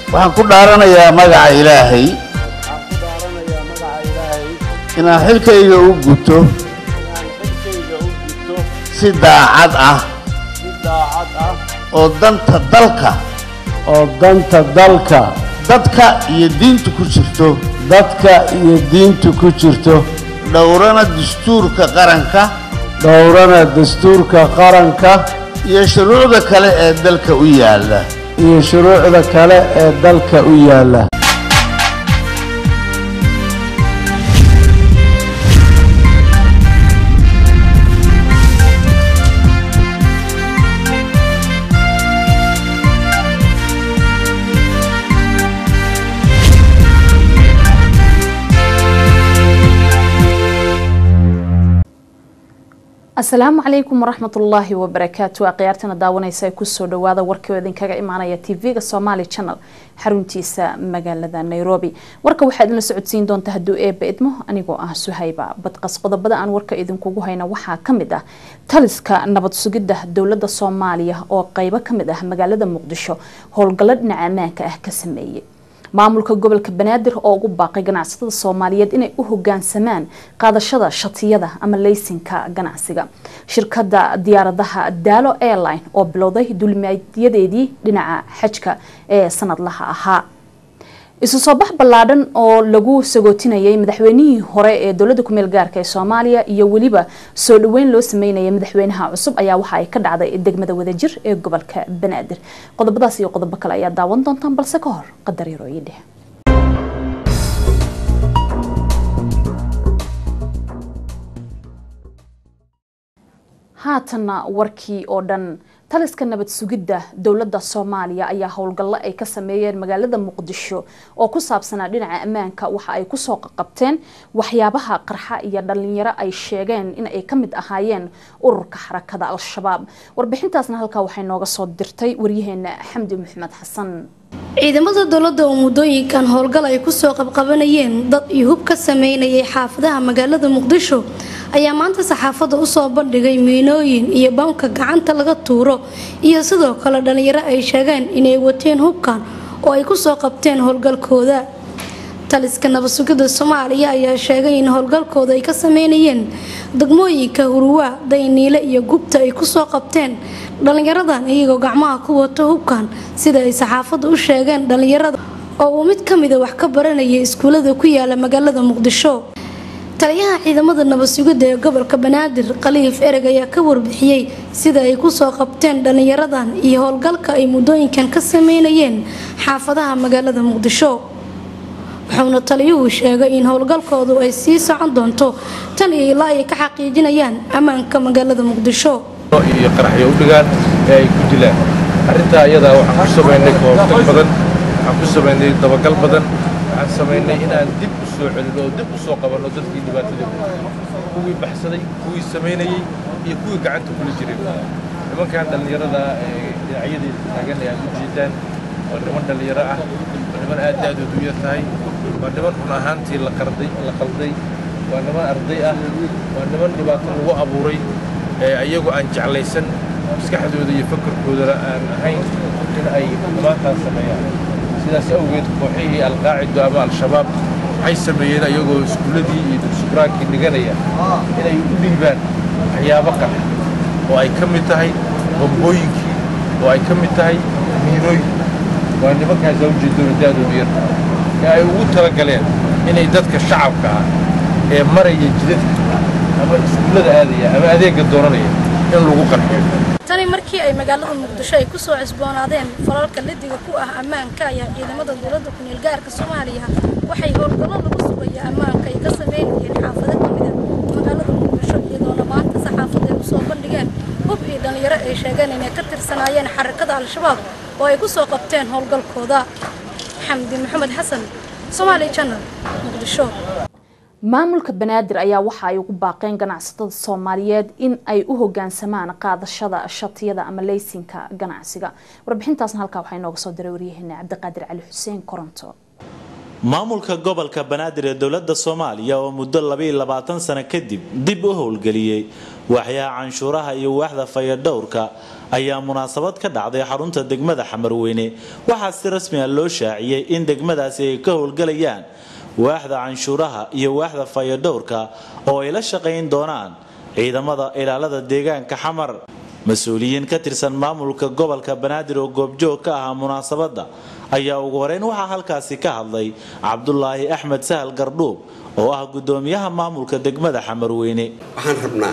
waxaan ku dhaaranayaa magaca ilaahay waxaan ku dhaaranayaa magaca ilaahay inaan xilkayga u guto inaan xilkayga u gudto si daacad ah si daacad ah oo danta dalka oo danta dalka dadka iyo diinta ku jirto dadka iyo diinta ku jirto dhowrana dastuurka qaranka dhowrana dastuurka qaranka iyo shuruucda kale ee dalka u yaalla iyo shuruucda kale ee dalka u yaalla asalaamu calaykum waraxmatullaahi wabarakaatu akhyaartana daawanaysa ee kusoo dhawaada warkii oo idinkaga imaanaya tv-ga somaali channel xaruntiisa magaalada nairobi warka waxaa idinla socodsiin doonta hadduu eeba idmo anigoo ah suhayba badqas qodobada aan warka idinkugu hayna waxaa kamid ah taliska nabad sugidda dowlada soomaaliya oo qeybo kamid ah magaalada muqdisho howlgallo dhinaca ammaanka ah ka sameeyey maamulka gobolka banaadir oo ugu baaqay ganacsatada soomaaliyeed inay u hogaansamaan qaadashada shatiyada ama leysinka ganacsiga shirkada diyaaradaha daalo airline oo bilowday duulimaadyadeedii dhinaca xajka ee sanadlaha ahaa isu soo bax ballaadhan oo lagu sagootinayay madaxweynihii hore ee dowlada kumeel gaarka ee soomaaliya iyo weliba soo dhaweyn loo sameynaya madaxweynaha cusub ayaa waxa ay ka dhacday degmada wadajir ee gobolka banaadir qodobadaas iyo qodobo kale ayaa daawan doontaan balse ka hor qadar yarooyidheh haatanna warkii oo dhan taliska nabad sugidda dowladda soomaaliya ayaa howlgallo ay ka sameeyeen magaalada muqdisho oo ku saabsanaa dhinaca ammaanka waxa ay kusoo qaqabteen waxyaabaha qarxa iyo dhalinyaro ay sheegeen in ay ka mid ahaayeen ururka xarakada al-shabaab warbixintaasna halkaa waxay nooga soo dirtay waryaheena xamdi maxamed xasan ciidamada dowladda oo muddooyinkan howlgal ay kusoo qabqabanayeen dad iyo hub ka sameynayay xaafadaha magaalada muqdisho ayaa maanta saxaafadda usoo bandhigay miinooyin iyo bamka gacanta laga tuuro iyo sidoo kale dhalinyaro ay sheegeen inay wateen hubkan oo ay kusoo qabteen howlgalkooda taliska nabadsugidda soomaaliya ayaa sheegay in howlgalkooda ay ka sameynayeen degmooyinka hurwaa dayniile iyo gubta ay kusoo qabteen dhalinyaradan iyagoo gacmaha ku wato hubkan sida ay saxaafadda u sheegeen dhalinyarada oo uu mid ka mida wax ka baranayay iskuulada ku yaala magaalada muqdisho taliyaha ciidamada nabadsugidda ee gobolka banaadir khaliif ereg ayaa ka warbixiyey sida ay kusoo qabteen dhalinyaradan iyo howlgalka ay muddooyinkan ka sameynayeen xaafadaha magaalada muqdisho wuxuuna taliyuhu sheegay in howlgalkoodu ay sii socon doonto tan iyo ilaa ay ka xaqiijinayaan ammaanka magaalada muqdisho iyo qaraxyo u dhigaan ee ay ku dilaan arrintaa iyadaa waxaan ku samaynay koobtag badan waxaan ku samaynay dabagal badan waxaan samaynay inaan dib u soo celino oo dib u soo qabanno dadkii dhibaatada kuwii baxsaday kuwii samaynayey iyo kuwii gacanta kula jiray nimankan dhallinyarada ee dhinacyadeeda taagan ee aad u jeedaan waa niman dhallinyaro ah waa niman aad da-doodu u yar tahay waa niman run ahaantii la qarday la qalday waa niman arday ah waa niman dhibaato lagu abuuray ee ayagu aan jeclaysan maskaxdooda iyo fakarkoodana aan ahayn in ay xumaantaas sameeyaan sidaas awgeed kooxihii alqaacido ama al-shabaab waxay sameeyeen ayagoo iskuulladii iyo dugsubraankii dhiganaya inay u dhiibaan waxyaabo qax oo ay ka mid tahay bambooyinkii oo ay ka mid tahay miinooyin waa nimankaas awjeedooda da-doodu yar ee ay ugu talagaleen inay dadka shacabka ah ee maraya jidadka ama iskuullada aadaya ama adeegga doonanaya in lagu qarxiyo tani markii ay magaalada muqdisho ay kusoo cusboonaadeen falalka lidiga ku ah ammaanka ayaa ciidamada dowladda ku-meel gaarka soomaaliya waxay howlgallo lagu sugaya ammaanka ay ka sameynayeen xaafado ka mida magaalada muqdisho iyadoona maanta saxaafadda ay usoo bandhigeen hub iyo dhalinyaro ay sheegeen inay ka tirsanaayeen xarakada al-shabaab oo ay kusoo qabteen howlgalkooda xamdi maxamed xasan somaali channel muqdisho maamulka banaadir ayaa waxa ay ugu baaqeen ganacsatada soomaaliyeed in ay u hogaansamaan qaadashada shatiyada ama leysinka ganacsiga warbixintaasna halkaa waxaa inooga soo diray waryaheena cabdiqaadir cali xuseen koronto maamulka gobolka banaadir ee dowladda soomaaliya oo muddo labaiyo labaatan sano kadib dib u howlgeliyey waaxyaha canshuuraha iyo waaxda fayadhowrka ayaa munaasabad ka dhacday xarunta degmada xamarweyne waxaa si rasmi ah loo shaaciyey in degmadaasi ay ka howlgelayaan waaxda canshuuraha iyo waaxda fayadhowrka oo ay la shaqayn doonaan ciidamada ilaalada deegaanka xamar mas-uuliyiin ka tirsan maamulka gobolka banaadir oo goobjoog ka ahaa munaasabadda ayaa ugu horeyn waxaa halkaasi ka hadlay cabdulaahi axmed sahal gardhuub oo ah gudoomiyaha maamulka degmada xamarweyne waxaan rabnaa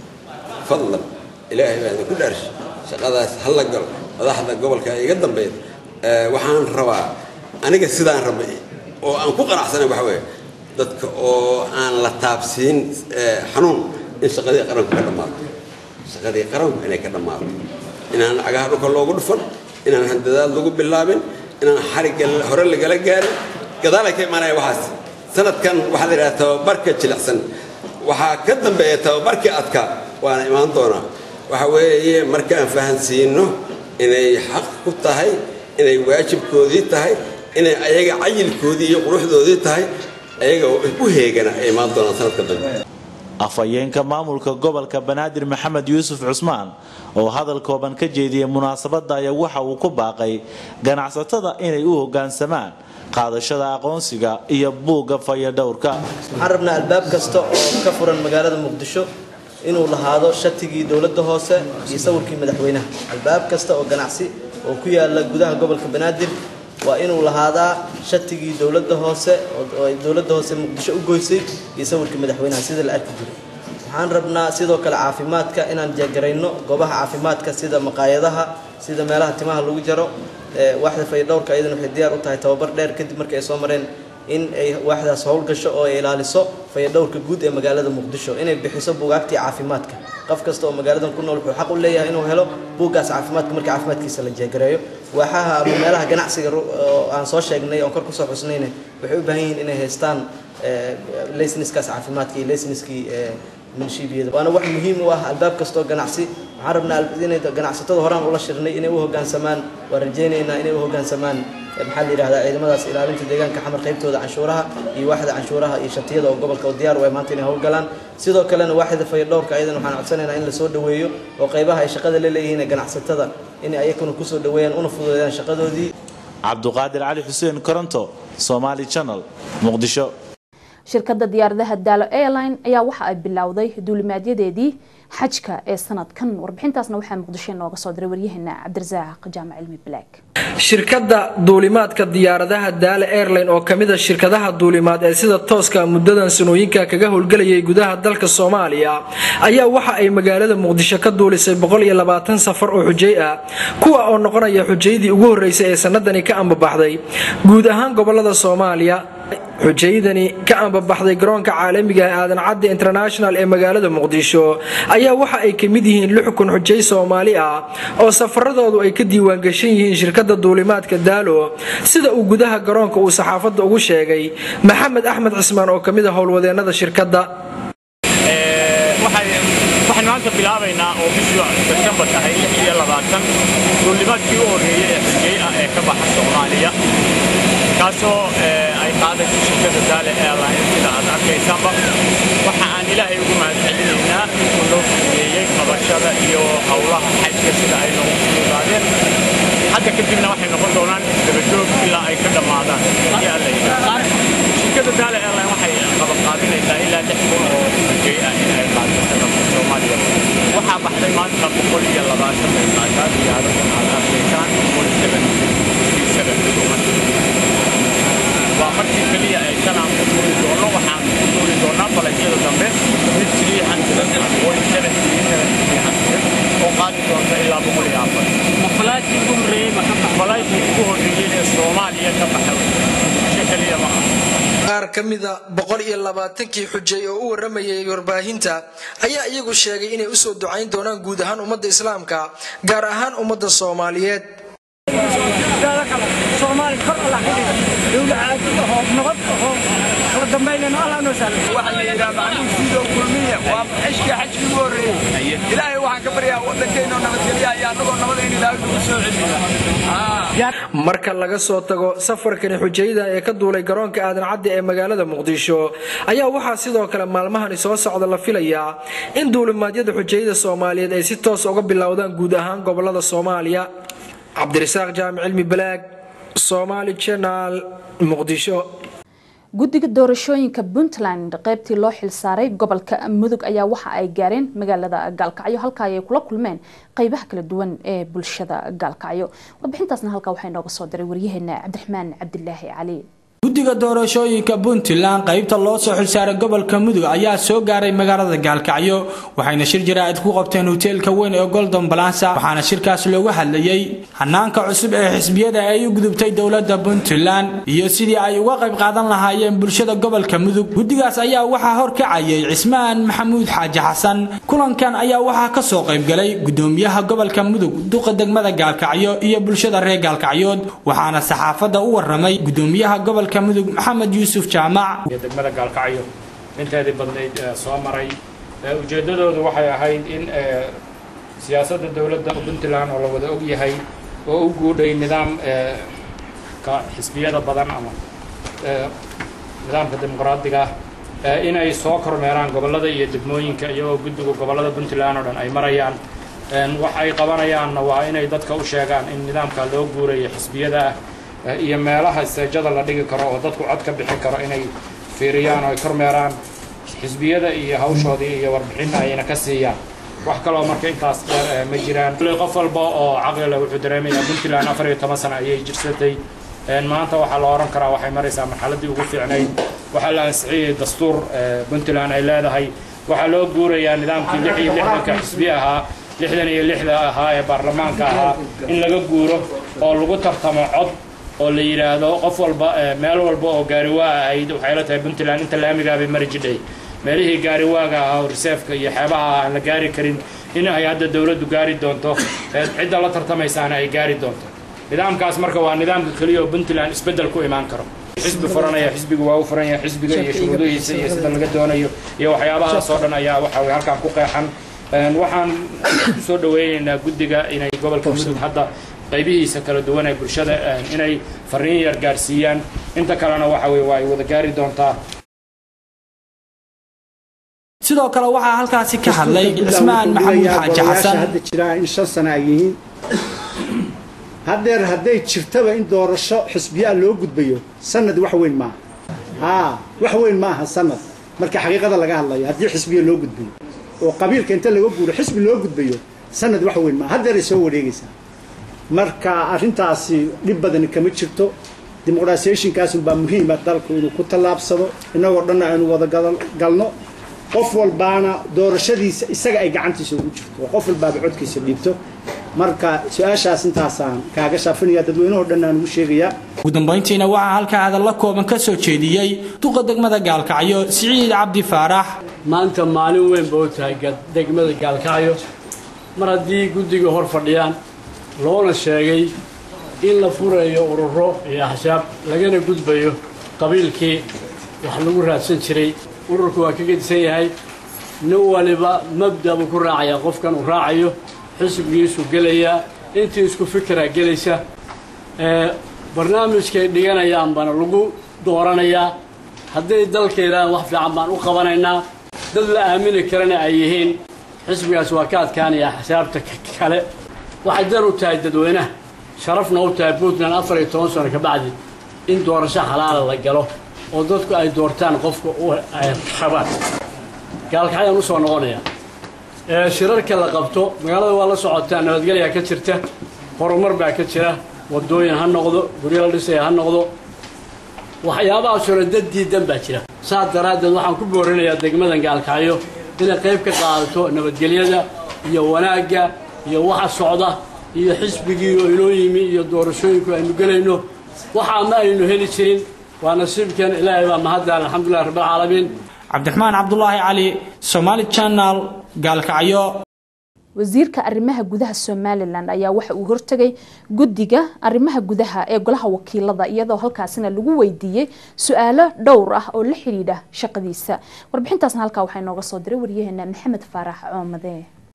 fadlan ilaahay baa idinku dhaarshay shaqadaas hala galo madaxda gobolka iga dambeyd waxaan rabaa aniga sidaan rabay oo aan ku qanacsanay waxa weeye dadka oo aan la taabsiin xanuun in shaqadii qaranku ka dhammaato shaqadii qaranku inay ka dhammaato inaan cagaha dhulka loogu dhufan inaan handadaad lagu bilaabin inaan xarigga hore lagala gaarin gadaalay ka imaanaya waxaas sanadkan waxaa la yidhaha tababarka jilicsan waxaa ka dambeeya tababarkii adka waana imaan doonaa waxa weeye markaan fahansiino inay xaq ku tahay inay waajibkoodii tahay inay ayaga cayilkoodii iyo quruxdoodii tahay ayaga u heegana ay imaan doonaan sanadka dambe afhayeenka maamulka gobolka banaadir maxamed yuusuf cusmaan oo hadal kooban ka jeediyey munaasabadda ayaa waxa uu ku baaqay ganacsatada inay u hoggaansamaan qaadashada aqoonsiga iyo buugga fayadhowrka waxaan rabnaa albaab kasta oo ka furan magaalada muqdisho inuu lahaado shatigii dowladda hoose iyo sawirkii madaxweynaha albaab kasta oo ganacsi oo ku yaala gudaha gobolka banaadir waa inuu lahaadaa shatigii dowladda hoose oo ay dowladda hoose muqdisho u goysay iyo sawirkii madaxweynaha sida la arki jiray waxaan rabnaa sidoo kale caafimaadka inaan jeegarayno goobaha caafimaadka sida maqaayadaha sida meelaha timaha lagu jaro waaxda fayadhowrka ayadana waxay diyaar u tahay tababar dheer kadib markii ay soo mareen in ay waaxdaas howlgasho oo ay ilaaliso fayadhowrka guud ee magaalada muqdisho inay bixiso buugaagtii caafimaadka qof kasta oo magaaladan ku nool wuxuu xaq u leeyahay inuu helo buuggaas caafimaadka markii caafimaadkiisa la jeegareeyo waaxaha ama meelaha ganacsiga oo aan soo sheegnay oon kor kusoo xusnayna waxay u baahan yihiin inay haystaan laysenskaas caafimaadka iyo laysenskii minshiibiyada waana wax muhiim u ah albaab kastoo ganacsi waxaan rabnaa inay ganacsatada horaan ula shirnay inay u hoggaansamaan waan rajaynaynaa inay u hoggaansamaan maxaa la yidhahdaa ciidamadaas ilaalinta deegaanka xamar qaybtooda canshuuraha iyo waaxda canshuuraha iyo shatiyada oo gobolka oo diyaar u ay maanta inay howlgalaan sidoo kalena waaxda fayadhowrka ayadan waxaan codsanaynaa in lasoo dhoweeyo oo qaybaha ay shaqada la leeyihiin ee ganacsatada inay ayakuna kusoo dhoweeyaan una fududeeyaan shaqadoodii cabduqaadir cali xuseen koronto somaali channel muqdisho shirkadda diyaaradaha daalo airline ayaa waxa ay bilowday duulimaadyadeedii xajka ee sanadkan warbixintaasna waxaa muqdisho inooga soo diray waryaheena cabdirasaaq jaamac cilmi black shirkadda duulimaadka diyaaradaha daale airline oo kamid a shirkadaha duulimaad ee sida tooska muddadan sanooyinka kaga howlgelayay gudaha dalka soomaaliya ayaa waxa ay magaalada muqdisho ka duulisay safar oo xujay ah kuwa oo noqonaya xujaydii ugu horeysay ee sanadani ka ambabaxday guud ahaan gobolada soomaaliya xujaydani ka ambabaxday garoonka caalamiga aadan cadde international ee magaalada muqdisho ayaa waxa ay ka mid yihiin lix kun xujay soomaali ah oo safaradoodu ay ka diiwaangashan yihiin shirkadda duulimaadka daalo sida uu gudaha garoonka uu saxaafadda ugu sheegay maxamed axmed cismaan oo kamid a howlwadeennada shirkadda waxaan maanta bilaabaynaa oo bishii sebtembar tahay iyo labaatan duulimaadkii u horreeyey ee xujay ah ee ka baxa soomaaliya kaasoo ay qaadayso shirkadda daale airline sida aad arkaysaanba waxa aan ilaahay ugu mahadcelinaynaa intuu loo fududeeyey qabashada iyo howlaha xajka sida ay noogu fududaadeen hadda kadibna waxay noqon doonaan dabajoog ilaa ay ka dhammaadaan iyo alla shirkadda daale airline waxay qabanqaabinaysaa ilaa lix kun oo xujay ah in ay qaado sanadka soomaaliya waxaa baxday maanta boqol iyo labaatan bay qaataa diyaarada aad arkaysaan boqol seven waa markii keliya ay shanaan ku duuli doono waxaan ku duuli doonaa falagyada dambe mid three hundred point seven three seven three hundred oo qaadi doonta ilaa boqol iyo afar falaykii ugu horreeyey falaykii ugu horreeyey ee soomaaliya ka baxa si keliya ma aha qaar ka mida boqol iyo labaatankii xujay oo u waramayay warbaahinta ayaa iyagu sheegay inay usoo ducayn doonaan guud ahaan ummadda islaamka gaar ahaan ummadda soomaaliyeed soomaali kor alla ka dhiga dowla caadi ahoo nabad ahoo kala dambaynayno allah noo sahlo waxaa la yidhaha macluum sidoo kulmiya waa xishkii xajkii ugu horreeyey ilaahay waxaan ka baryaa waddankeenoo nabadgelya ayaa annagoo nabadayna ilaahay nagu soo celiyo marka laga soo tago safarkani xujayada ee ka duulay garoonka aadan cadde ee magaalada muqdisho ayaa waxaa sidoo kale maalmahani soo socda la filayaa in duulimaadyada xujayada soomaaliyeed ay si toos uga bilowdaan guud ahaan gobolada soomaaliya cabdirasaaq jaamic cilmi balaag somaali janal muqdisho guddiga doorashooyinka puntland qaybtii loo xilsaaray gobolka mudug ayaa waxa ay gaareen magaalada gaalkacyo halka ay kula kulmeen qeybaha kala duwan ee bulshada gaalkacyo warbixintaasna halkaa waxaa inooga soo diray waryaheena cabdiraxmaan cabdilaahi cali guddiga doorashooyinka puntland qaybta loo soo xilsaaray gobolka mudug ayaa soo gaaray magaalada gaalkacyo waxayna shir jaraa'id ku qabteen hoteelka weyn ee golden balasa waxaana shirkaas looga hadlayey hanaanka cusub ee xisbiyada ay u gudubtay dowladda puntland iyo sidii ay uga qayb qaadan lahaayeen bulshada gobolka mudug guddigaas ayaa waxaa horkacayay cismaan maxamuud xaaji xasan kulankan ayaa waxaa ka soo qaybgalay gudoomiyaha gobolka mudug duqa degmada gaalkacyo iyo bulshada reer gaalkacyood waxaana saxaafadda u waramay gudoomiyaha gobolka mudug maxamed yuusuf jaamac degmada gaalkacyo inteedii badnayd soo maray ujeeddadoodu waxay ahayd in siyaasadda dowladda puntland oo la wada og yahay oo u guudhay nidaam ka xisbiyada badan ama nidaamka dimuqraadiga ah inay soo kormeeraan gobollada iyo degmooyinka iyagoo guddiga gobollada puntland oo dhan ay marayaan wax ay qabanayaanna waa inay dadka u sheegaan in nidaamka loo guurayo xisbiyada ah iyo meelaha isteejada la dhigi karo oo dadku cod ka bixin karo inay fiiriyaan oo ay kormeeraan xisbiyada iyo hawshoodii iyo warbixinna ayna ka siiyaan wax kaloo marka intaas dheer ma jiraan qof walba oo caqli leh wuxuu dareemayaa puntland afar iyo toban sano ayay jirsatay maanta waxaa la oran karaa waxay maraysaa marxaladii ugu fiicnayd waxaa la ansixiyey dastuur puntland ay leedahay waxaa loo guurayaa nidaamkii lix iyo lixdanka xisbi ahaa lixdan iyo lixda ahaa ee baarlamaanka ahaa in laga guuro oo lagu tartamo cod oo la yidhaahdo qof walba meel walba oo gaariwaa ahayd waxay la tahay puntland inta laamigaabay mari jidhay meelihii gaariwaaga ahaa oo reseefka iyo xeebaha aan la gaari karin in ay hadda dowladdu gaari doonto cidda la tartamaysaana ay gaari doonto nidaamkaas marka waa nidaamka keliya oo puntland isbeddel ku imaan karo xisbi furanaya xisbigu waa u furan yahay xisbiga iyo shuruudihiisa iyo sida laga doonayo iyo waxyaabahaas oo dhan ayaa waxa way halkaan ku qeexan waxaan soo dhaweynaynaa guddiga inay gobolka mudug hadda qaybihiisa kala duwan ee bulshada inay fariin yar gaarsiiyaan inta kalena waxa weye waa ay wada gaari doontaa sidoo kale waxaa halkaasi ka hadlay cismaan maxamuud xaaji xasan hadda jiraa in shan sano ay yihiin haddeer hadday jirtaba in doorasho xisbiyaa loo gudbayo sanad wax weyn maaha haa wax weyn maaha sanad marka xaqiiqada laga hadlayo haddii xisbiya loo gudbayo oo qabiilka inta laga guuro xisbi loo gudbayo sanad wax weyn maaha haddeeray soo wareegaysaa marka arrintaasi dhib badani kama jirto dimuqratiyationkaasunbaa muhiima dalku inuu ku tallaabsado innagoo dhanna aynu wada galno qof walbaana doorashadiisa isaga ay gacantiisa ugu jirto oo qof walbaaba codkiisa dhiibto marka su-aashaas intaasaan kaaga shaafinaya dadweynahoo dhan aan ugu sheegayaa ugu dambayntiina waxaa halkaa hadalla kooban ka soo jeediyey duqa degmada gaalkacyo siciid cabdi faarax maanta maalin weyn ba u tahay degmada gaalkacyo mar haddii guddiga hor fadhiyaan loona sheegay in la furayo ururo iyo axsaab lagana gudbayo qabiilkii wax lagu raadsan jiray ururku waa ka gedisan yahay nin waliba mabda buu ku raacayaa qofkan uu raacayo xisbigiisuu gelayaa intii isku fikiraa gelaysa barnaamijkay dhiganayaan baana lagu dooranayaa hadday dalka yidhahdaan wax fiican baan u qabanaynaa dad la aamini karana ay yihiin xisbigaas waa ka adkaanayaa xisaabta kale waxay dar u tahay dadweynaha sharafna u tahay puntland afar iyo toban sano ka bacdi in doorasho xalaala la galo oo dadku ay doortaan qofka u rabaan gaalkacyaan usoo noqonaya shirarka la qabto magaalada waa la socotaa nabadgelyaa ka jirta horumar baa ka jira wadooyin ha noqdo guryo la dhisaya ha noqdo waxyaabahaasoo dhan dad diidan baa jira saas daraaddeed waxaan ku boorinayaa degmadan gaalkacyo inay qayb ka qaadato nabadgelyada iyo wanaagga iyo waxa socda iyo xisbigii oo inoo yimi iyo doorashooyinku aynu gelayno waxaa ma aynu heli jirin waa nasiibkan ilaahay baa mahaddan alxamdulilah rabbilcaalamiin cabdiraxmaan cabdulaahi cali somaali channel gaalkacyo wasiirka arrimaha gudaha somalilan ayaa waxa uu hortegay guddiga arrimaha gudaha ee golaha wakiilada iyadoo halkaasina lagu weydiiyey su-aalo dhowr ah oo la xidhiidha shaqadiisa warbixintaasna halkaa waxaa inooga soo diray waryaheena maxamed faarax coomade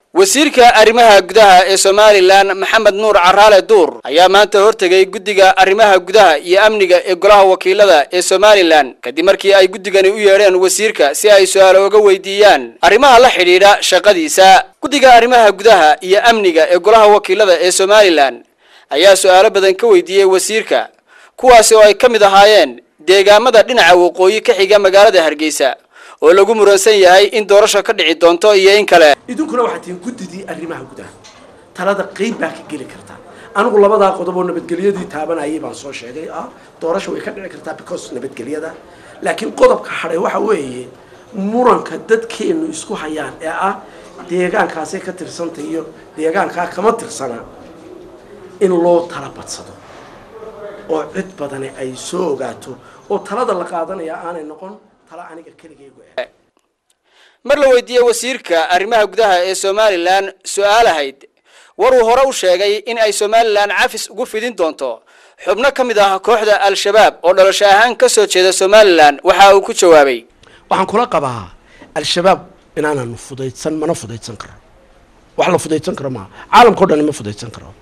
wasiirka arrimaha gudaha ee somalilan maxamed nuur caraale duur ayaa maanta hortegay guddiga arrimaha gudaha iyo amniga ee golaha wakiilada ee somalilan kadib markii ay guddigani u yeedheen wasiirka si ay su-aalo uga weydiiyaan arrimaha la xidhiidha shaqadiisa guddiga arrimaha gudaha iyo amniga ee golaha wakiilada ee somalilan ayaa su-aalo badan ka weydiiyey wasiirka kuwaasi oo ay ka mid ahaayeen deegaamada dhinaca waqooyi ka xiga magaalada hargeysa oo lagu muransan yahay in doorasho ka dhici doonto iyo in kale idinkuna waxaad tihiin guddidii arrimaha gudaha talada qeyb baa ka geli kartaa anigu labadaa qodob oo nabadgelyadii taabanayay baan soo sheegay ah doorasho way ka dhici kartaa because nabadgelyada laakiin qodobka hadhay waxa weeye muranka dadkeenu isku hayaan ee ah deegaankaasay ka tirsantay iyo deegaankaa kama tirsana in loo tala badsado oo cid badani ay soo ogaato oo talada la qaadanaya aanay noqon tala aniga keligaygu eh mar la weydiiyey wasiirka arrimaha gudaha ee somalilan su-aal ahayd war uu hore u sheegay in ay somalilan cafis ugu fidin doonto xubno ka mid ah kooxda al-shabaab oo dhalasho ahaan ka soo jeeda somalilan waxa uu ku jawaabay waxaan kula qabaa al-shabaab inaananu fudaydsan mana fudaydsan karo wax la fudaydsan karo maaha caalamka o dhan ma fudaydsan karo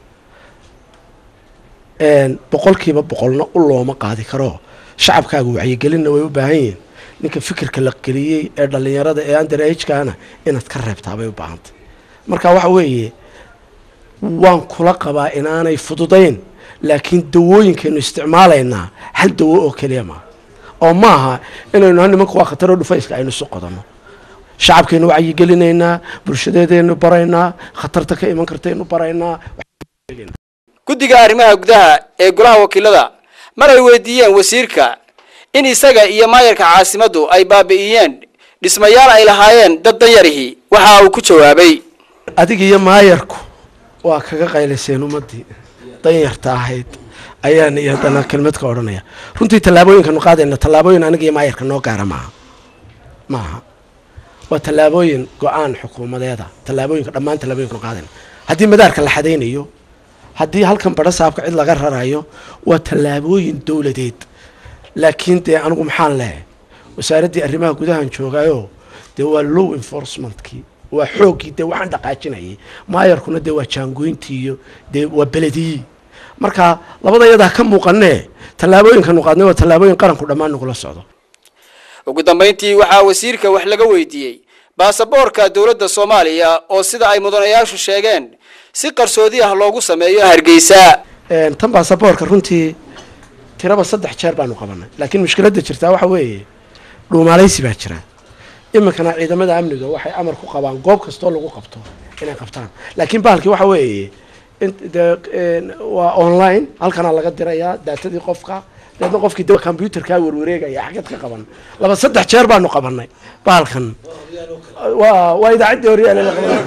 boqolkiiba boqolna u looma qaadi karo shacabkaaga wacyigelinna way u baahan yihiin ninka fikirka la geliyey ee dhallinyarada ee underagekana inaad ka reebtaa bay u baahantay marka waxa weeye waan kula qabaa inaanay fududayn laakiin dawooyinkaynu isticmaalaynaa hal dawo oo keliya maaha oo maaha inaynu ha nimanka waa khataroo dhufayska aynu isu qodanno shacabkaynu wacyigelinaynaa bulshadeedaynu baraynaa khatarta ka iman kartaynu baraynaa guddiga arrimaha gudaha ee golaha wakiilada mar ay weydiiyeen wasiirka in isaga iyo maayarka caasimaddu ay baabi'iyeen dhismayaal ay lahaayeen dad danyarihii waxa uu ku jawaabay adiga iyo maayarku waa kaga qayliseen ummaddii danyarta ahayd ayaan iyo haddana kelmad ka odhanaya runtii tallaabooyinkanu qaadayna tallaabooyin aniga iyo maayarka noo gaara maaha maaha waa tallaabooyin go-aan xukuumadeeda tallaabooyinka dhammaan tallaabooyinkanu qaadayna haddii madaarka la xadaynayo haddii halkan badho saabka cid laga rarayo waa tallaabooyin dowladeed laakiin dee anigu maxaan lehay wasaaraddii arrimaha gudahan joogaayo dee waa low enforcementkii waa xooggii dee waxaan dhaqaajinayay maayarkuna dee waa jaangoyntii iyo dee waa belediyii marka labada yadaa ka muuqanee tallaabooyinkanu qaadnay waa tallaabooyin qaranku dhammaan nagula socdo ugu dambayntii waxaa wasiirka wax laga weydiiyey baasaboorka dowladda soomaaliya oo sida ay mudanayaashu sheegeen si qarsoodi ah loogu sameeyo hargeysa tan baasaboorka runtii tiraba saddex jeer baanu qabanay laakiin mushkiladda jirtaa waxa weeye dhuumaalaysi baa jira iminkana ciidamada amniga waxay amar ku qabaan goob kastoo lagu qabto inay qabtaan laakiin bahalkii waxa weeye de waa online halkanaa laga dirayaa daatadii qofka deedna qofkii de combyuterkaa warwareegaya xagad ka qaban laba saddex jeer baanu qabanay bahalkan waa waa idaacaddii horyaale la qaban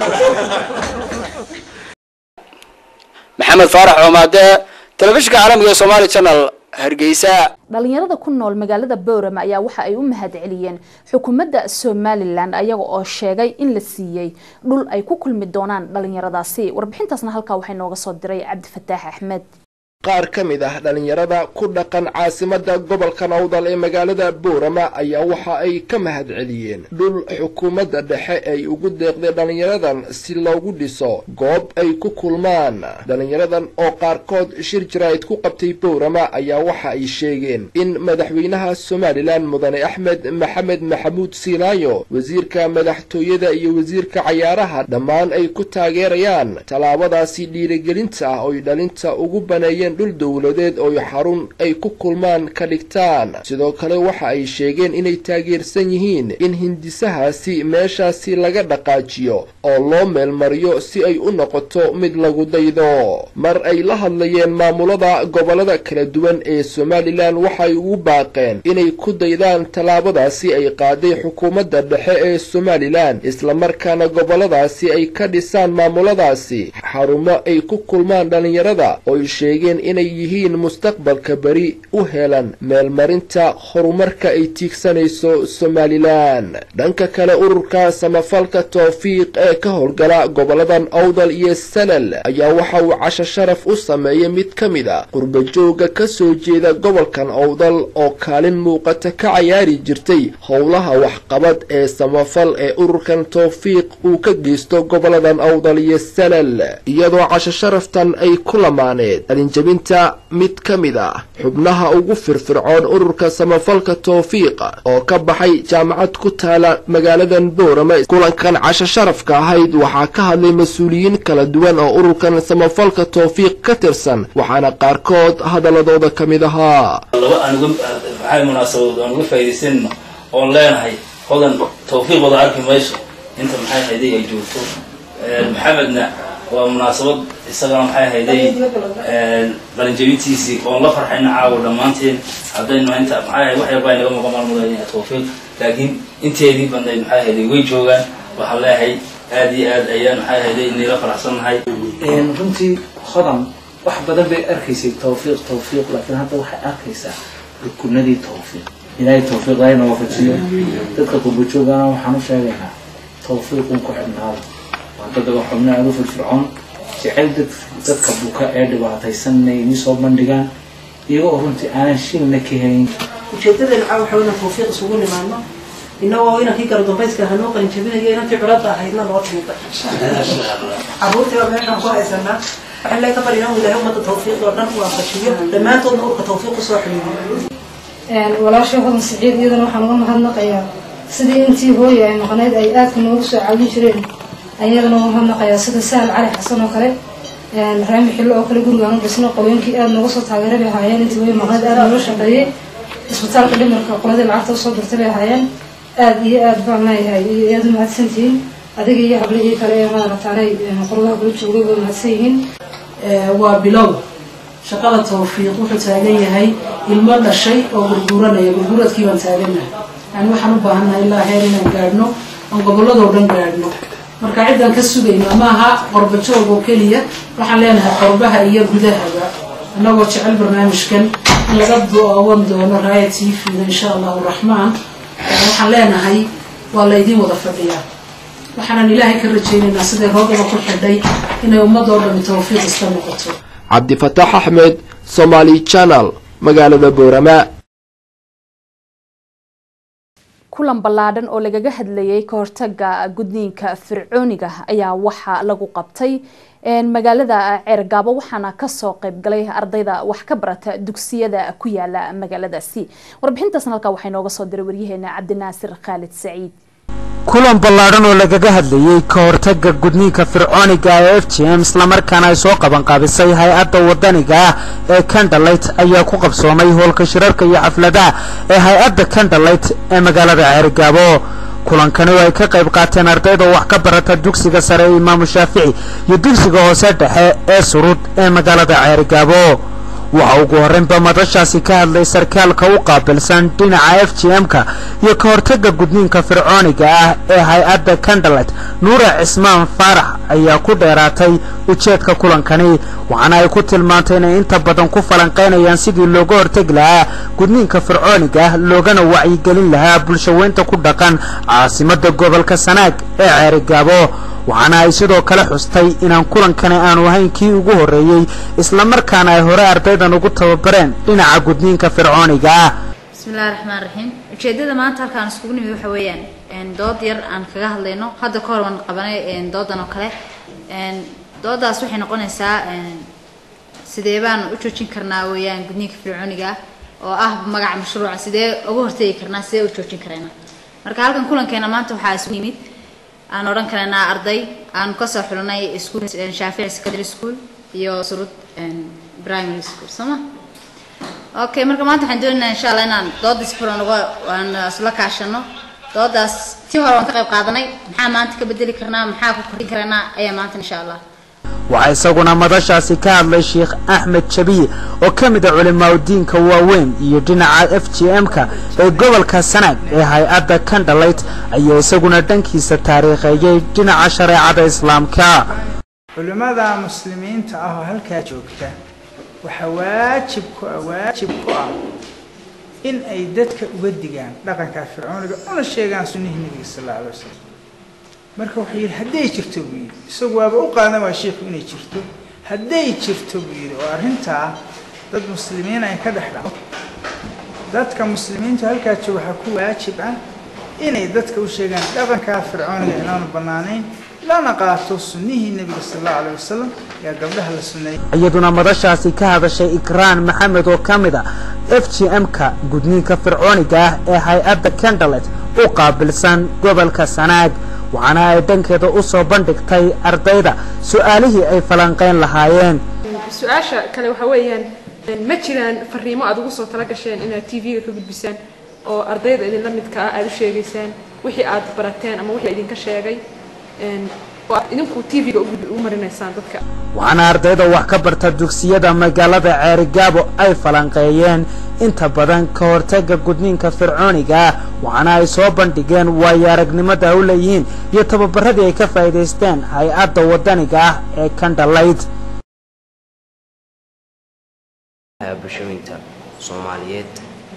maxamed faarax coomaade telefishinka caalamiga ee somaali channel hargeysa dhalinyarada ku nool magaalada boorama ayaa waxa ay u mahad celiyeen xukuumadda somalilan ayaga oo sheegay in la siiyey dhul ay ku kulmi doonaan dhalinyaradaasi warbixintaasna halkaa waxay nooga soo diray cabdifataax axmed qaar ka mid ah dhallinyarada ku dhaqan caasimadda gobolka nowdal ee magaalada boorama ayaa waxa ay ka mahad celiyeen dhul xukuumadda dhexe ay ugu deeqday dhallinyaradan si loogu dhiso goob ay ku kulmaan dhallinyaradan oo qaarkood shir jaraa'id ku qabtay boorama ayaa waxa ay sheegeen in madaxweynaha somalilan mudane axmed maxamed maxamuud siinaayo wasiirka madaxtooyada iyo wasiirka cayaaraha dhammaan ay ku taageerayaan tallaabadaasi dhiirigelinta ah oy dhalinta ugu baneeyeen dhul dowladeed oo xarun ay ku kulmaan ka dhigtaan sidoo kale waxa ay sheegeen inay taageersan yihiin in hindisahaasi meeshaasi laga dhaqaajiyo oo loo meelmariyo si ay u noqoto mid lagu daydo mar ay la hadlayeen maamulada gobollada kala duwan ee somalilan waxay ugu baaqeen inay ku daydaan tallaabadaasi ay qaaday xukuumadda dhexe ee somalilan islamarkaana gobolladaasi ay ka dhisaan maamuladaasi xarumo ay ku kulmaan dhallinyarada ooy sheegeen inay yihiin mustaqbalka beri u helan meelmarinta horumarka ay tiigsanayso somalilan dhanka kale ururka samafalka towfiiq ee ka howlgala goboladan awdal iyo salal ayaa waxa uu casho sharaf u sameeyay mid ka mid a qurbajooga ka soo jeeda gobolkan awdal oo kaalin muuqata ka cayaari jirtay howlaha waxqabad ee samafal ee ururkan towfiiq uu ka geysto goboladan awdal iyo salal iyadoo casho sharaftan ay ku lamaaneed qalinjabinta mid ka mid ah xubnaha ugu firfircoon ururka samafalka towfiiq oo ka baxay jaamacad ku taala magaaladan boorama kulankan casho sharafka ahayd waxaa ka hadlay mas-uuliyiin kala duwan oo ururkan samafalka towfiiq ka tirsan waxaana qaarkood hadaladooda ka mid ahaa laba aan uga maxay munaasabadood aan uga faa'iidaysanno oon leenahay hodan tawfiiq wada arki mayso inta maxay hayday ay joogto maxamedna waa munaasabad isagana maxay hayday qalinjabintiisii oon la farxayna caawa dhammaanteen haddaynu inta maxay ahay wax yarbaa inaga muqa maalmudaya tawfiiq laakiin inteedii badnayd maxay hayday way joogaan waxaan leeyahay aad iyo aad ayaan maxay hayday inayla faraxsannahay runtii hodan wax badan bay arkaysay tawfiiq tawfiiq laakiin hadda waxay arkaysaa rukunadii tawfiiq ilaahay tawfiiq ayna waafajiyo dadka qurbajoogana waxaan u sheegaynaa tawfiiqun ku xidhnaada waa dad waa xubno aada u firfircoon jecel dad dadka buka ee dhibaataysan inay inii soo bandhigaan iyagoo runtii aanan shilna ka helin ujeedadeena waxaa waxa inaan tawfiiq isugu nimaano inagoo inankii kala dambayska hanoo qalinjabinayo inantii culadda ahaydna noo tuuqay caruurtiiba meeshaan ku haysanaa waxaan lee ka baryaa ilaahay ummadda tawfiiq oo dhan waafajiyo dhammaantoodna urka tawfiiq usoo xidhiidiyo walaashay hodan siciid iyadana waxaan uga mahadnaqayaa sidii intii hooya ay maqnayd ay aadka noogu soo caawin jireen ayadana uga mahadnaqayaa sida sahal cali xasan oo kale raami xillo oo kale gurigaan u dhisno qaweenkii aada nooga soo taageeray bay ahaayeen intii hooya maqnayd aada nooga shaqeeyey isbitaalka dhimarka qoladii lacagta usoo dirtay bay ahaayeen aada iyo aad baan leeyahay iyo aada u mahadsantihiin adiga iyo hablihii kale ee maarataanay qoladaha kula joogay way mahadsan yihiin waa bilow shaqada tawfiiq wuxuu taagan yahay ilmo dhashay oo gurguuranaya gurguradkii baan taagannahay yani waxaan u baahannahay ilaa heer inaan gaadhno oon gobolladoo dhan gaadhno marka ciddaan ka sugayno maaha qorbajoog oo keliya waxaan leenahay qorbaha iyo gudahaba annagoo jecel barnaamijkan in laga doowan doono raaya t v-da insha allahu raxmaan waxaan leenahay waa laydin wada fadhiyaa waxaanan ilaahay ka rajaynaynaa siday roogaba ku xidhay inay ummadoo dhami tawfiiq iska noqoto cabdifataax axmed somaali channel magaalada boorama kulan ballaadhan oo lagaga hadlayay ka hortaga gudniinka fircooniga ayaa waxaa lagu qabtay magaalada ceergaabo waxaana kasoo qeybgalay ardayda wax ka barata dugsiyada ku yaala magaaladaasi warbixintaasna halkaa waxaa inooga soo diray waryaheena cabdinaasir khaalid saciid kulan ballaadhan oo lagaga hadlayey ka hortaga gudniinka fircooniga ee f g m islamarkaana ay soo qabanqaabisay hay-adda wadaniga ah ee kandhalayt ayaa ku qabsoomay hoolka shirarka iyo xafladaha ee hay-adda kandhalayt ee magaalada ceerigaabo kulankani oo ay ka qayb qaateen ardayda wax ka barata dugsiga sare ee imaamu shaafici iyo dugsiga hoose dhexe ee surud ee magaalada ceerigaabo waxa ugu horreynba madashaasi ka hadlay sarkaalka u qaabilsan dhinaca f g m-ka iyo ka hortagga gudniinka fircooniga ah ee hay-adda kandhalet nuura cismaan faarax ayaa ku dheeraatay ujeedka kulankani waxaana ay ku tilmaantay inay inta badan ku falanqaynayaan sidii looga hortegi lahaa gudniinka fircooniga ah loogana wacyigelin lahaa bulshaweynta ku dhaqan caasimadda gobolka sanaag ee ceerigaabo waxaana ay sidoo kale xustay inaan kulankani aanu ahayn kii ugu horreeyey islamarkaana ay hore ardaydan ugu tababareen dhinaca gudniinka fircooniga ah bismillahi raxmaan raxiim ujeedada maanta halkaan iskugu nimid waxa weeyaan dood yar aan kaga hadlayno hadda ka hor waan qabanay doodan oo kale doodaas waxay noqonaysaa sidee baan u joojin karnaa weeyaan gudniinka fircooniga ah oo ah magaca mashruuca sidee uga hortegi karnaa sidee u joojin karayna marka halkan kulankeena maanta waxaa isugu yimid aan odhan karaynaa arday aan kasoo xulinay school shaafici secondary school iyo surud primary school sooma okay marka maanta waxaan doonaynaa insha allah inaan doodaas furan uga aan isla kaashano doodaas tii hore waan ka qayb qaadanay maxaa maanta ka bedeli karnaa maxaa ku kordhin karaynaa ayaa maanta insha allah waxaa isaguna madashaasi ka hadlay sheekh axmed jabiye oo ka mid a culimaadudiinka waaweyn iyo dhinaca f g m-ka ee gobolka sanaag ee hay-adda kandhalayt ayaa isaguna dhankiisa taariikheeyey dhinaca shareecada islaamka culimmada muslimiinta ah oo halkaa joogta waxaa waajib ku ah waajib ku ah in ay dadka uga digaan dhaqankaa fircooniga una sheegaan sunnihii nebiga sal alla alay wasalam marka wuxuu yidhi hadday jirto buu yidhi isagu waaba u qaadan waa sheikhu inay jirto hadday jirto buu yidhi oo arrintaa dad muslimiin ay ka dhex dhaco dadka muslimiinta halkaa jooga waxaa ku waajib ah inay dadka u sheegaan dhaqankaa fircooniga inaanu bannaanayn lana qaato sunnihii nebiga sal allahu alayh wasalam yaa gabdhaha la sunneeyay iyaduna madashaasi ka hadashay ikraan maxamed oo ka mid a f g m-ka gudniinka fircooniga ah ee hay-adda kendalet u qaabilsan gobolka sanaag waxaana ay dhankeeda u soo bandhigtay ardayda su-aalihii ay falanqayn lahaayeen su-aasha kale waxaa weeyaan ma jiraan fariimo aad ugu soo tala gasheen inaad t v-ga ka gudbisaan oo ardayda idinla midka ah aad u sheegaysaan wixii aad barateen ama wixii idinka sheegay oo aad idinku t v-ga u marinaysaan dadka waxaana ardayda wax ka barta dugsiyada magaalada ceerigaabo ay falanqeeyeen inta badan ka hortagga gudniinka fircooniga ah waxaana ay soo bandhigeen waayo aragnimada u leeyihiin iyo tababaradii ay ka faa'iidaysteen hay-adda waddaniga ah ee kandhalayd bulshooyinka soomaaliyeed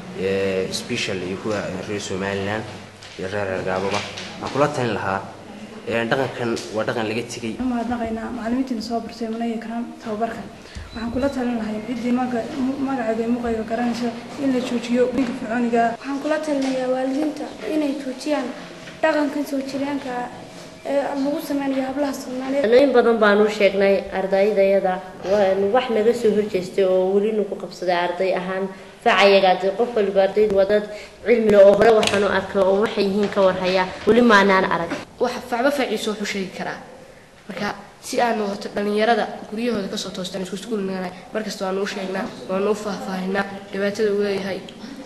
special iyo kuwa reer somalilan iyo reer reergaababa waxaan kula talin lahaa dhaqankan waa dhaqan laga tegay mahadnaqaynaa macalimiintiina soo bartay munaya karaan tababarka waxaan kula talin lahay ciddii magaceeda ee muqayga garanayso in la joojiyo ninka fircooniga waxaan kula talinayaa waalidiinta inay joojiyaan dhaqankan soo jireenka ee lagu sameynayo hablaha soomaaliyeed in badan baan u sheegnay ardaydayada wax naga soo horjeestay oo weli nagu qabsaday arday ahaan facayagaade qof waliba ardaydu waa dad cilmile oo hore waxaan u arkay oo waxay yihiin ka warhaya weli maanaan arag wax facba faciiso wuxuu sheegi karaa marka si aanu horta dhalinyarada guryahooda kasoo toostaan isku iskuulnaa markasta waanu u sheegnaa waanu u faahfaahinaa dhibaatada uu leeyahay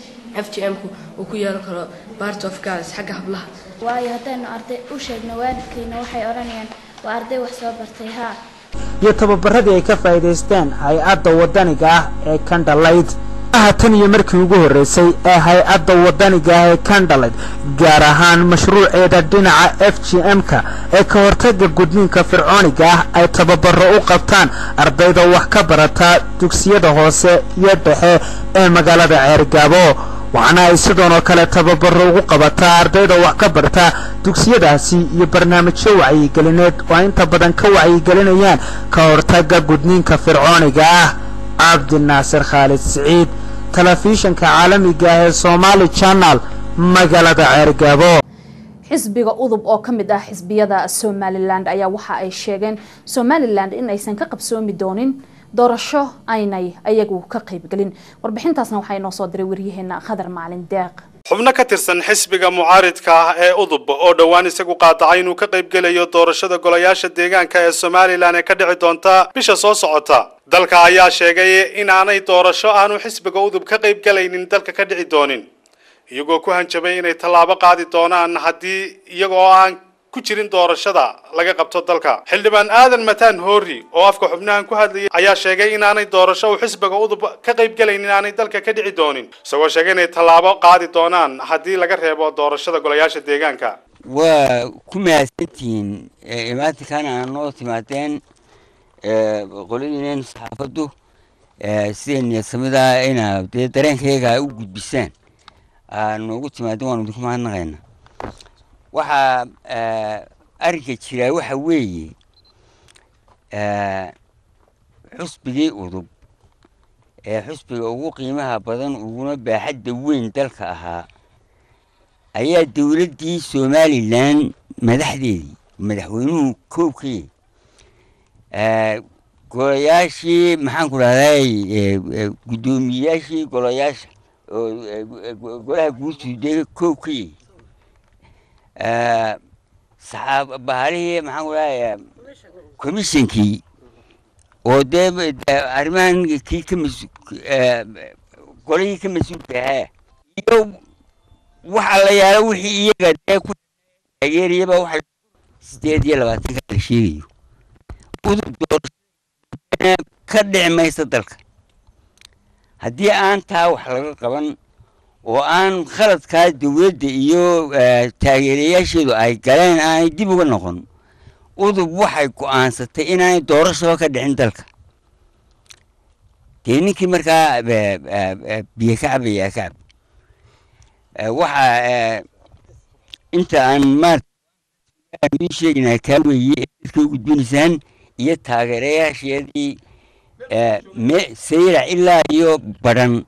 f g m-ku uu ku yeelan karo part of girls xagga hablaha waayo haddaynu arday u sheegno waalidkayna waxay odhanayaan waa arday wax soo bartay haa iyo tababaradii ay ka faa'iidaysteen hay-adda waddaniga ah ee kandhalayd aha tan iyo markii ugu horreysay ee hay-adda waddaniga ah ee kandhaled gaar ahaan mashruuceeda dhinaca f g m-ka ee ka hortagga gudniinka fircooniga ah ay tababaro u qabtaan ardayda wax ka barata dugsiyada hoose iyo dhexe ee magaalada ceergaabo waxaana ay sidoonoo kale tababaro ugu qabataa ardayda wax ka barta dugsiyadaasi iyo barnaamijyo wacyigelineed oo ay inta badan ka wacyigelinayaan ka hortagga gudniinka fircooniga ah cabdinaasir khaalid siciid telefishinka caalamiga ah ee somaali channel magaalada ceergaabo xisbiga udub oo ka mid ah xisbiyada somalilan ayaa waxa ay sheegeen somalilan in aysan ka qabsoomi doonin doorasho aynay ayagu ka qaybgelin warbixintaasna waxaa inoo soo diray waryaheena khadar macalin deeq xubno ka tirsan xisbiga mucaaridka ah ee udub oo dhowaan isagu qaadacay inuu ka qaybgelayo doorashada golayaasha deegaanka ee somalilan ee ka dhici doonta bisha soo socota dalka ayaa sheegay in aanay doorasho aanu xisbiga udub ka qaybgelaynin dalka ka dhici doonin iyagoo ku hanjabay inay tallaabo qaadi doonaan haddii iyagoo aan ku jirin doorashada laga qabto dalka xildhibaan aadan mataan hoori oo afka xubnahan ku hadlayay ayaa sheegay inaanay doorasho uu xisbiga udub ka qaybgelayn inaanay dalka ka dhici doonin isagoo sheegay inay tallaabo qaadi doonaan haddii laga reebo doorashada golayaasha deegaanka waa ku mahadsantihiin imaatinkan aan noo timaadeen qoladiinen saxaafaddu sida niyadsamida inaa dee dareenkayga u gudbisaan noogu timaadeen waanu idinku mahadnaqaynaa waxaa arrinka jiraa waxa weeye xusbigii udub ee xusbiga ugu qiimaha badan uguna baaxadda weyn dalka ahaa ayaa dowladdii somalilan madaxdeedii madaxweynuhu koobkii golayaashii maxaan ku dhahday guddoomiyeyaashii golayaasha golaha guurtuude koobkii saxaab bahalihii maxaan ku dhahay commissionkii oo dee arrimahan kii ka mas golihii ka mas-uulka ahaa iyo waxa la yaala wixii iyaga dee ku taageeriyaba waxa sideed iyo labaatanka la sheegayo udub doorasho ka dhici maysa dalka haddii aan taa wax laga qaban oo aan khaladkaa dowladda iyo taageerayaasheedu ay galeen aanay dib uga noqon udub waxay go'aansatay inaanay doorashaba ka dhicin dalka dee ninkii markaa eh, eh, eh, biyo ka cabaya ka cab Eh, waxa eh, inta aan maarata idiin sheegnaa kaa weeye ee dadka u gudbinaysaan iyo taageerayaasheedii eh, me sayrac ilaa iyo badhan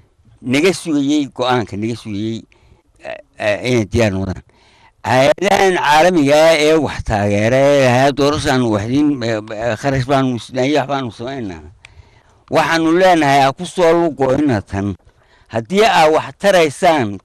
naga sugayey go-aanka naga sugayey eh, eh, inay diyaar noqdaan hay-adahan caalamiga ah ee wax taageera ee lahaa doorashaan waxdiin kharash baanu isnaayo wax baanu samaynaa waxaanu leenahay ha ku soo lugoyna tan haddii aa wax taraysaan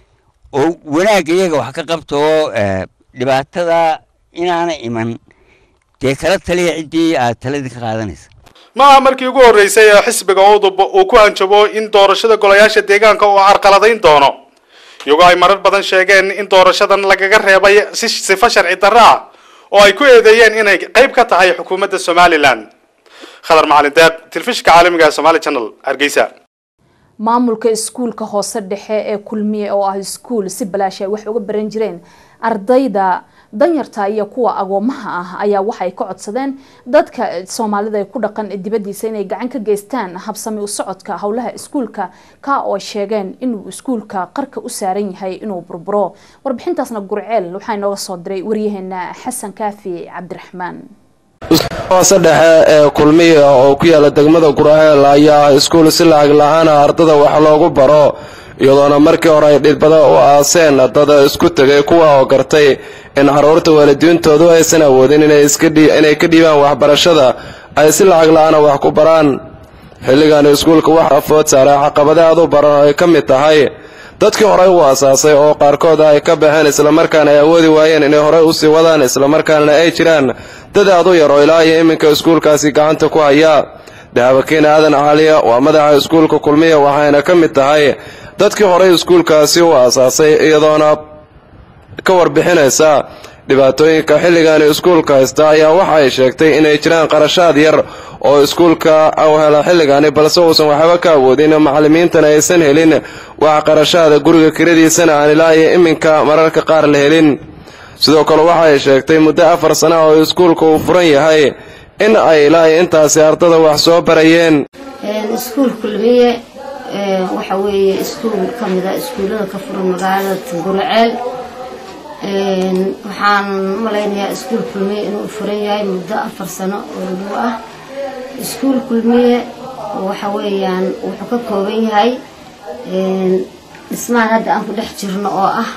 oo wanaagga iyaga wax ka qabta oo eh, dhibaatada inaana iman dee kala taliya ciddii aad taladii ka qaadanaysa ma aha markii ugu horreysay ee xisbiga udub uu ku hanjabo in doorashada golayaasha deegaanka uu carqaladayn doono iyagoo ay marar badan sheegeen in doorashadan lagaga reebay si sifo sharci darro ah oo ay ku eedeeyeen inay qayb ka tahay xukuumadda somalilan khadar macalin deeq telefishinka caalamiga ee somali channel hargeysa maamulka iskuulka hoose dhexe ee kulmiye oo ah iskuul si balaash ay wax uga baran jireen ardayda danyarta iyo kuwa agoomaha ah ayaa waxay ka codsadeen dadka soomaalida ee ku dhaqan dibadiisa inay gacan ka geystaan habsami u socodka howlaha iskuulka ka oo sheegeen inuu iskuulka qarka u saaran yahay inuu burburo warbixintaasna gurceel waxaa inooga soo diray waryaheena xasan kaafi cabdiraxmaan hoose dhexe ee kulmiya oo ku yaala degmada guraheel ayaa iskuul si lacag la-aana ardada wax loogu baro iyadoona markii hore ay dhidbada u aaseen dad isku tegay kuwa oo gartay in carruurta waalidiintoodu aysan awoodin inay ka dhiibaan waxbarashada ay si lacag la-aana wax ku baraan xilligan iskuulka waxaa food saaray caqabada aad u baran oo ay ka mid tahay dadkii horey u asaasay oo qaarkood ay ka baxeen islamarkaana ay awoodi waayeen inay horey usii wadaan islamarkaana ay jiraan dad aad u yar oo ilaa iyo iminka iskuulkaasi gacanta ku haya dahabakiin aadan caaliya waa madaxa iskuulka kulmiya waxayna ka mid tahay dadkii horey iskuulkaasi u asaasay iyadoona ka warbixinaysa dhibaatooyinka xilligan iskuulka haysta ayaa waxa ay sheegtay inay jiraan qarashaad yar oo iskuulka u hela xilligani balse uusan waxba ka awoodin macallimiintana aysan helin wax qarashaada guriga kiradiisana aan ilaa iyo iminka mararka qaar la helin sidoo kale waxa ay sheegtay muddo afar sana oo iskuulka uu furan yahay in ay ilaa iyo intaasi ardada wax soo barayeen iskuul kulmiye waxa weeye iskuul ka mida iskuullada ka furan magaalada guraceel waxaan malaynayaa iskuul kulmiye inuu furan yahay muddo afar sano oo lagu ah iskuul kulmiye waxa weeyaan wuxuu ka kooban yahay dhismahan hadda aan ku dhex jirno oo ah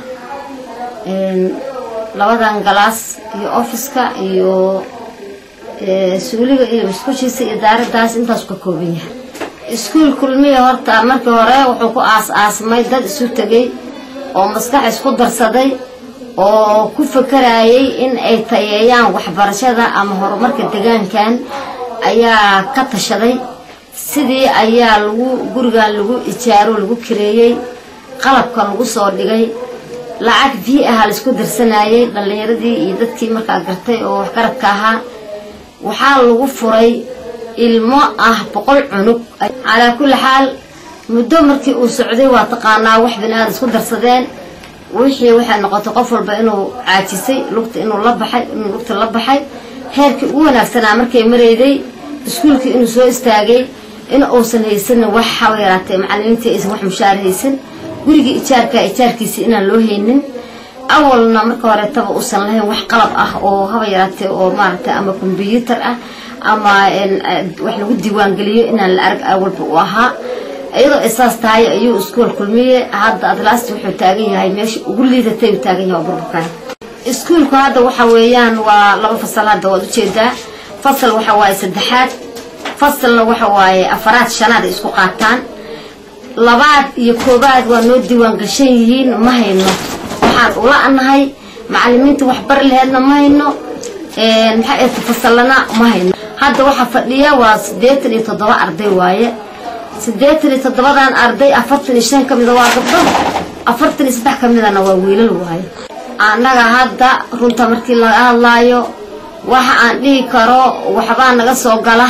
labadan galaas iyo ofiska iyo suuliga iyo musqushiisa iyo daaradaas intaas ka kooban yahay iskuul kulmiya horta markii hore wuxuu ku aas-aasmay dad isu tegay oo maskax isku darsaday oo ku fakarayay in ay tayeeyaan waxbarashada ama horumarka deegaankan ayaa ka tashaday sidii ayaa lagu gurigan lagu ijaaro lagu kireeyey qalabka lagu soo dhigay lacag bii aha laisku darsanayay dhallinyaradii iyo dadkii markaa gartay oo waxgaradka ahaa waxaa lagu furay ilmo ah boqol cunug calaa kulli xaal muddo markii uu socday waa taqaanaa wax bini-aada isku darsadeen wixii waxay noqotay qof walba inuu caajisay lugta inuu la baxay inuu lugta la baxay heerkii ugu wanaagsanaa markay marayday iskuulkii inuu soo istaagay in uusan haysanin wax haba yaraatee macallimiintii aysan wax mushaar haysan gurigii ijaarka ijaarkiisii inaan loo haynin awalna marka horeetaba uusan lahayn wax qalab ah oo haba yaraatee oo maaragtay ama kombyuutar ah ama wax lagu diiwaangeliyo inaan la arag awalba u ahaa iyadoo isaas tahay ayuu iskuol kulmiye hadda adlaast wuxuu taagan yahay meesha ugu liidatay uu taagan yahay burburkan iskuulku hadda waxa weeyaan waa laba fasal hadda waad ujeedaa fasal waxa waaye saddexaad fasalna waxa waaye afaraad shanaad ay isku qaataan labaad iyo koobaad waa noo diiwaan gashan yihiin ma hayno waxaan ula anahay macallimiinta waxbar laheedna ma hayno maxaa eeta fasalana ma hayno hadda waxaa fadhiya waa siddeetan iyo toddoba arday waaye siddeetan iyo toddobadan arday afartan iyo shan ka mida waa gabdho afartan iyo saddex ka midana waa wiilal waaye annaga hadda runta markii laga hadlaayo waxa aan dhihi karo waxbaa naga soo gala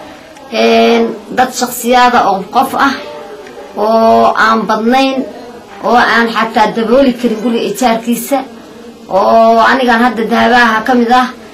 dad shaksiyaada oo qof ah oo aan badnayn oo aan xataa dabooli karin guriga ijaarkiisa oo anigan hadda dahabaaha ka mid ah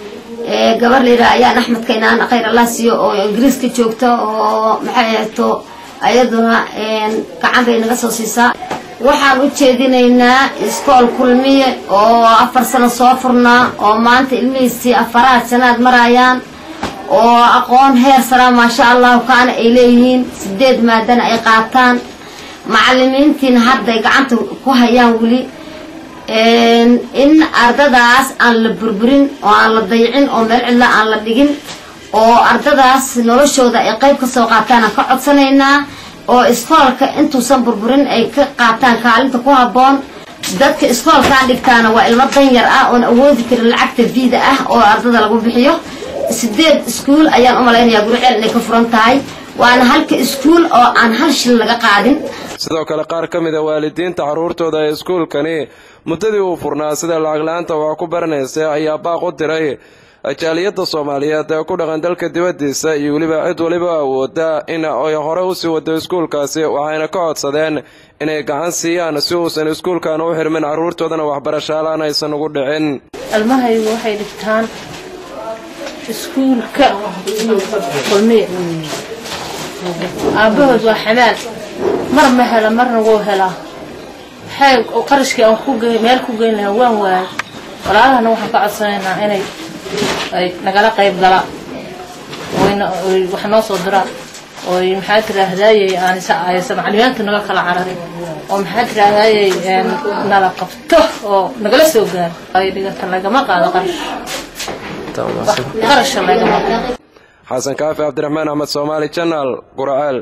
gabar layidhaha ayaan axmed kaynaan khayr allah siiyo oo ingiriiska joogta oo maxay ahayto ayaduna gacan bay naga soo siisaa waxaan u jeedinaynaa iskool kulmiye oo afar sano soo furnaa oo maanta ilmihiisii afaraad sanaad marayaan oo aqoon heer saraa maasha allahu kaana ay leeyihiin sideed maadana ay qaataan macalimiintiina hadday gacanta ku hayaan weli in ardadaas aan la burburin oo aan la dayicin oo meel cidla aan la dhigin oo ardadaas noloshooda ay qayb ka soo qaataan aan ka codsanaynaa oo iskoolka intuusan burburin ay ka qaataan kaalinta ku habboon dadka iskoolkaan dhigtaana waa ilmo danyar ah oon awoodi karin lacagta viida ah oo ardada lagu bixiyo sideed iskuul ayaan u malaynayaa guriceel inay ka furan tahay waana halka iskuul oo aan hal shil laga qaadin sidoo kale qaar ka mid a waalidiinta carruurtooda ee iskuulkani muddadii uu furnaa sida lacag la-aanta wax ku baranaysa ayaa baaq u diray jaaliyadda soomaaliyeed ee ku dhaqan dalka dibaddiisa iyo weliba cid waliba awooda in ay hore usii wado iskuulkaasi waxayna ka codsadeen inay gacan siiyaan si uusan iskuulkan u xirmin carruurtoodana waxbarashaalaan aysan ugu dhicin ilmahaygu waxay dhigtaan iskuulka kulmiya aabbahood waa xamaal mar ma hela marna wuu helaa waxay qarashkii aan ku meel ku geyn lahaa waan waayay walaalahana waxaan ka codsanaynaa inay ay nagala qayb galaan wax noo soo diraan oy maxaa tiraahdaayey aan aysa maclumaadka naga kala cararin oo maxaa tiraahdaayey nala qabto oo nagala soo gaaro ay dhigata lagama qaado qarash qarasha lagama qaado xasan kaafi cabdiraxmaan axmed soomaali janaal guraceel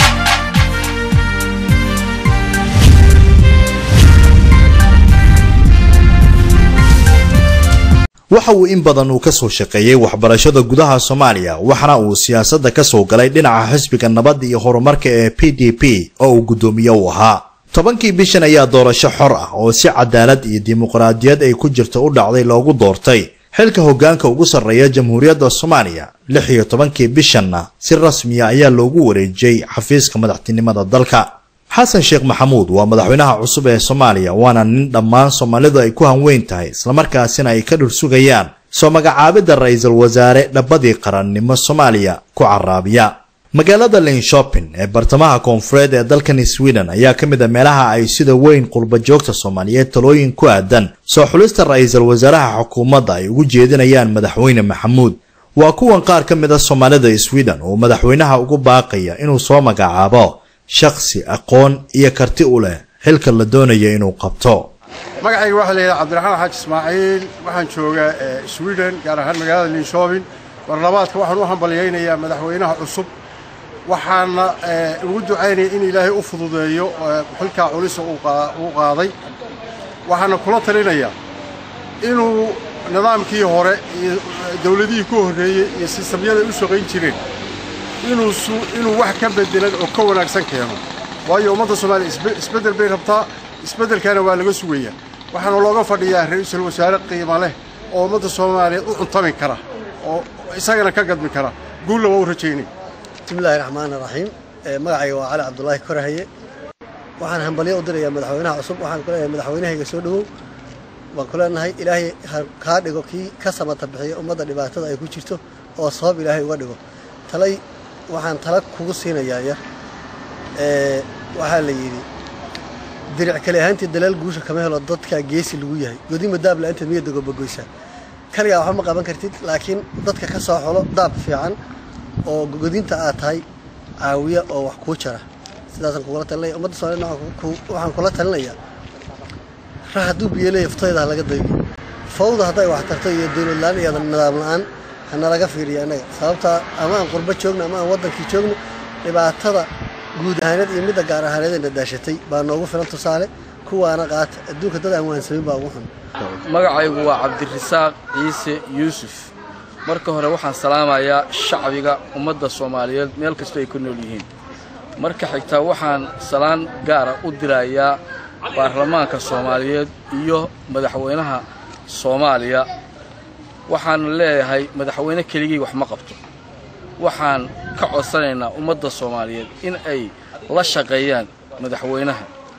waxa uu in badan uu ka soo shaqeeyey waxbarashada gudaha soomaaliya waxaana uu siyaasadda ka soo galay dhinaca xisbiga nabadda iyo horumarka ee p d p oo uu guddoomiye u ahaa tobankii bishan ayaa doorasho xor ah oo si cadaalad iyo dimuqraadiyad ay ku jirto u dhacday loogu doortay xilka hoggaanka ugu sarreeya jamhuuriyadda soomaaliya lix iyo tobankii bishanna si rasmiya ayaa loogu wareejiyey xafiiska madaxtinimada dalka xasan sheekh maxamuud waa madaxweynaha cusub ee soomaaliya waana nin dhammaan soomaalidu ay ku hanweyn tahay islamarkaasina ay ka dhursugayaan soo magacaabidda ra-iisul wasaare dhabadii qarannimo soomaaliya ku caraabiya magaalada linshopin ee bartamaha koonfureed ee dalkan sweden ayaa ka mid a meelaha ay sida weyn qurbajoogta soomaaliyeed talooyin ku aadan soo xulista ra-iisul wasaaraha xukuumadda ay ugu jeedinayaan madaxweyne maxamuud waa kuwan qaar ka mid a soomaalida sweden oo madaxweynaha ugu baaqaya inuu soo magacaabo shakhsi aqoon iyo karti u leh xilka la doonayo inuu qabto magacayga waxaa la yidhaha cabdiraxmaan xaaji ismaaciil waxaan joogaa sweden gaar ahaan magaalada linshopin barlabaadka waxaan u hambalyaynayaa madaxweynaha cusub waxaana ugu ducaynaya in ilaahay u fududeeyo xilkaa culisa uu qaaday waxaana kula talinayaa inuu nidaamkii hore iyo dowladihii ku horreeyey iyo sistamyaday u shaqayn jireen inuu wax ka bedelan oo ka wanaagsan keeno waayo ummadda soomaaliya isbeddel bay rabtaa isbeddelkaana waa laga sugayaa waxaana looga fadhiyaa ra-iisul wasaare qiimo leh oo ummadda soomaaliyeed u cuntami kara oo isagana ka gadmi kara guulla waa u rajaynay bismillahi raxmaani raxiim magacayga waa cali cabdulaahi korahaye waxaan hambalyo u dirayaa madaxweynaha cusub waxaan ku leeyahay madaxweynahayga soo dhowow waan ku leenahay ilaahay kaa dhigo kii ka samata bixiya ummadda dhibaatada ay ku jirto oo sabab ilaahay uga dhigo talay waxaan tala kugu siinayaa yar waxaa la yidhi diric kale ahaantii dalaal guusha kama helo dadkaa geesi lagu yahay godima daab la-aanteed miya dagobagoysaa kaligaa waxba ma qaban kartid laakiin dadka ka soo xolo daab fiican oo godinta aad tahay caawiya oo wax kuu jara sidaasaan kugula talinaya ummadda soomaliya waxaan kula talinayaa ra hadduu biyo leeya futoyda ha laga daydo fawda hadday wax tarto iyo dowlad la-aan iyo nidaam la-aan hanalaga fiiriya annaga sababtaa ama aan qurbo joogno ama aan waddankii joogno dhibaatada guud ahaaneed iyo midda gaar ahaaneedayna daashatay baa noogu filan tusaale kuwaana qaata adduunka dad aan waansamin baa ugu xun magacaygu waa cabdirasaaq ciise yuusuf marka hore waxaan salaamayaa shacbiga ummadda soomaaliyeed meel kastoo ay ku nool yihiin marka xigtaa waxaan salaan gaara u dirayaa baarlamaanka soomaaliyeed iyo madaxweynaha soomaaliya waxaan leeyahay madaxweyne keligii wax ma qabto waxaan ka codsanaynaa ummadda soomaaliyeed in ay la shaqeeyaan madaxweynaha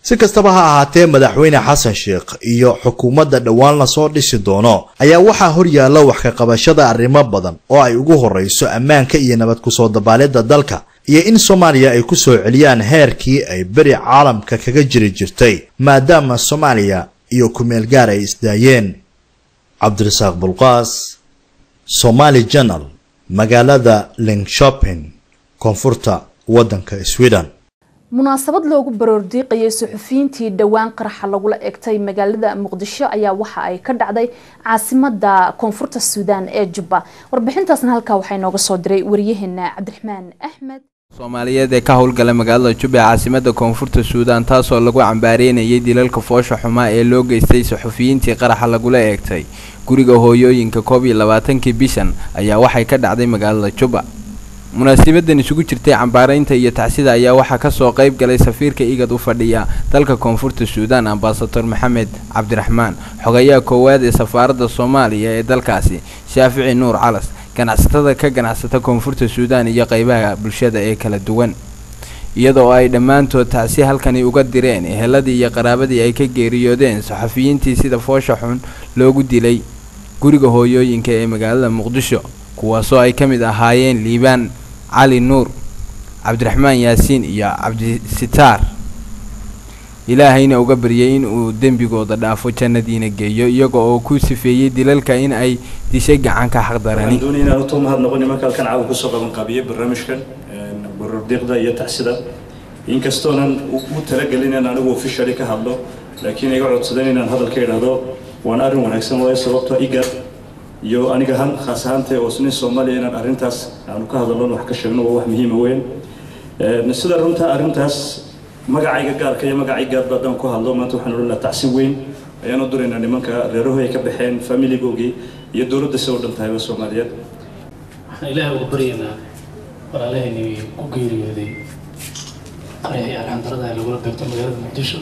si kastaba ha ahaatee madaxweyne xasan sheekh iyo xukuumadda dhowaan lasoo dhisi doono ayaa waxaa horyaalla wax ka qabashada arrimo badan oo ay ugu horreyso ammaanka iyo nabad kusoo dabaalidda dalka iyo in soomaaliya ay ku soo celiyaan heerkii ay beri caalamka kaga jiri jirtay maadaama soomaaliya iyo kumeel gaar ay isdaayeen cabdirasaaq bulqaas somaali janal magaalada linkshopin koonfurta waddanka sweden munaasabad loogu baroordiiqayay suxufiyiintii dhowaan qaraxa lagula egtay magaalada muqdisho ayaa waxa ay ka dhacday caasimada koonfurta suudaan ee jubba warbixintaasna halkaa waxaa inooga soo diray waryaheena cabdiraxmaan axmed soomaaliyeed ee ka howlgala magaalada jubba ee caasimada koonfurta suudaan taasoo lagu cambaareynayay dilalka foosha xumaa ee loo geystay suxufiyiintii qaraxa lagula eegtay guriga hooyooyinka koob iyo labaatankii bishan ayaa waxay ka dhacday magaalada jubba munaasabadan isugu jirtay cambaareynta iyo tacsida ayaa waxaa kasoo qayb galay safiirka igad u fadhiya dalka koonfurta suudaan ambasador maxamed cabdiraxmaan xogayaha koowaad ee safaaradda soomaaliya ee dalkaasi shaafici nuur calas ganacsatada ka ganacsata koonfurta suudaan iyo qeybaha bulshada ee kala duwan iyadoo ay dhammaantood tacsi halkani uga direen eheladii iyo qaraabadii ay ka geeriyoodeen saxafiyiintii sida foosha xun loogu dilay guriga hooyooyinka ee magaalada muqdisho kuwaasoo ay ka mid ahaayeen liibaan cali nuur cabdiraxmaan yaasiin iyo cabdisitaar ilaahayna uga baryay in uu dembigooda dhaafo jannadiina geeyo iyaga oo ku sifeeyey dilalka in ay dishay gacanka xaqdarani waxaan doonaya inaan u mahad noqon marka halkan caawa kusoo qaban qaabiyey barnaamijkan barordiiqda iyo tacsida inkastoonan u talagelin in anigu officially ka hadlo laakiin iga codsadeen inaan hadalka idhaahdo waan arrin wanaagsan waayo sababtoo igar iyo aniga han khaas ahaantee oo nin soomaaliya inaan arrintaas aanu ka hadalno wax ka sheegno waa wax muhiima weyn sida runta arrintaas magacayga gaarka iyo magacay gaarba haddaan ku hadlo maanta waxaan odhan lahaa tacsi weyn ayaan u duraynaa nimanka reerahoy ka baxeen familigoogii iyo dowladda si u dhan tahayba soomaaliyeed waxaan ilaahay uga baryaynaa walaalahaynii ku geeriyooday qaraxii alxamdarada ee lagula beegto magaalada muqdisho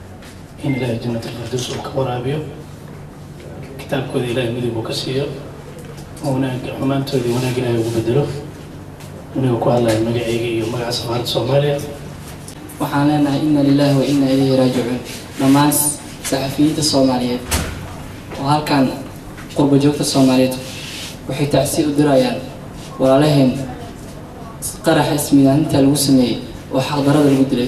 in ilaahay jannat alfirdaws uu ka waraabiyo kitaabkooda ilaahay midib uu ka siiyo wanaag xumaantoodii wanaag ilaahay ugu bedelo aniga ku hadlaya magacayga iyo magaca safaaradda soomaaliya waxaan leenahay inna lillahi wa inna ilayhi raajicuun dhammaan saxafiyiinta soomaaliyeed oo halkan qurba joogta soomaaliyeed waxay tacsi u dirayaan walaalaheen qaraxa ismiidaaninta lagu sameeyey oo xaqdarada lagu dilay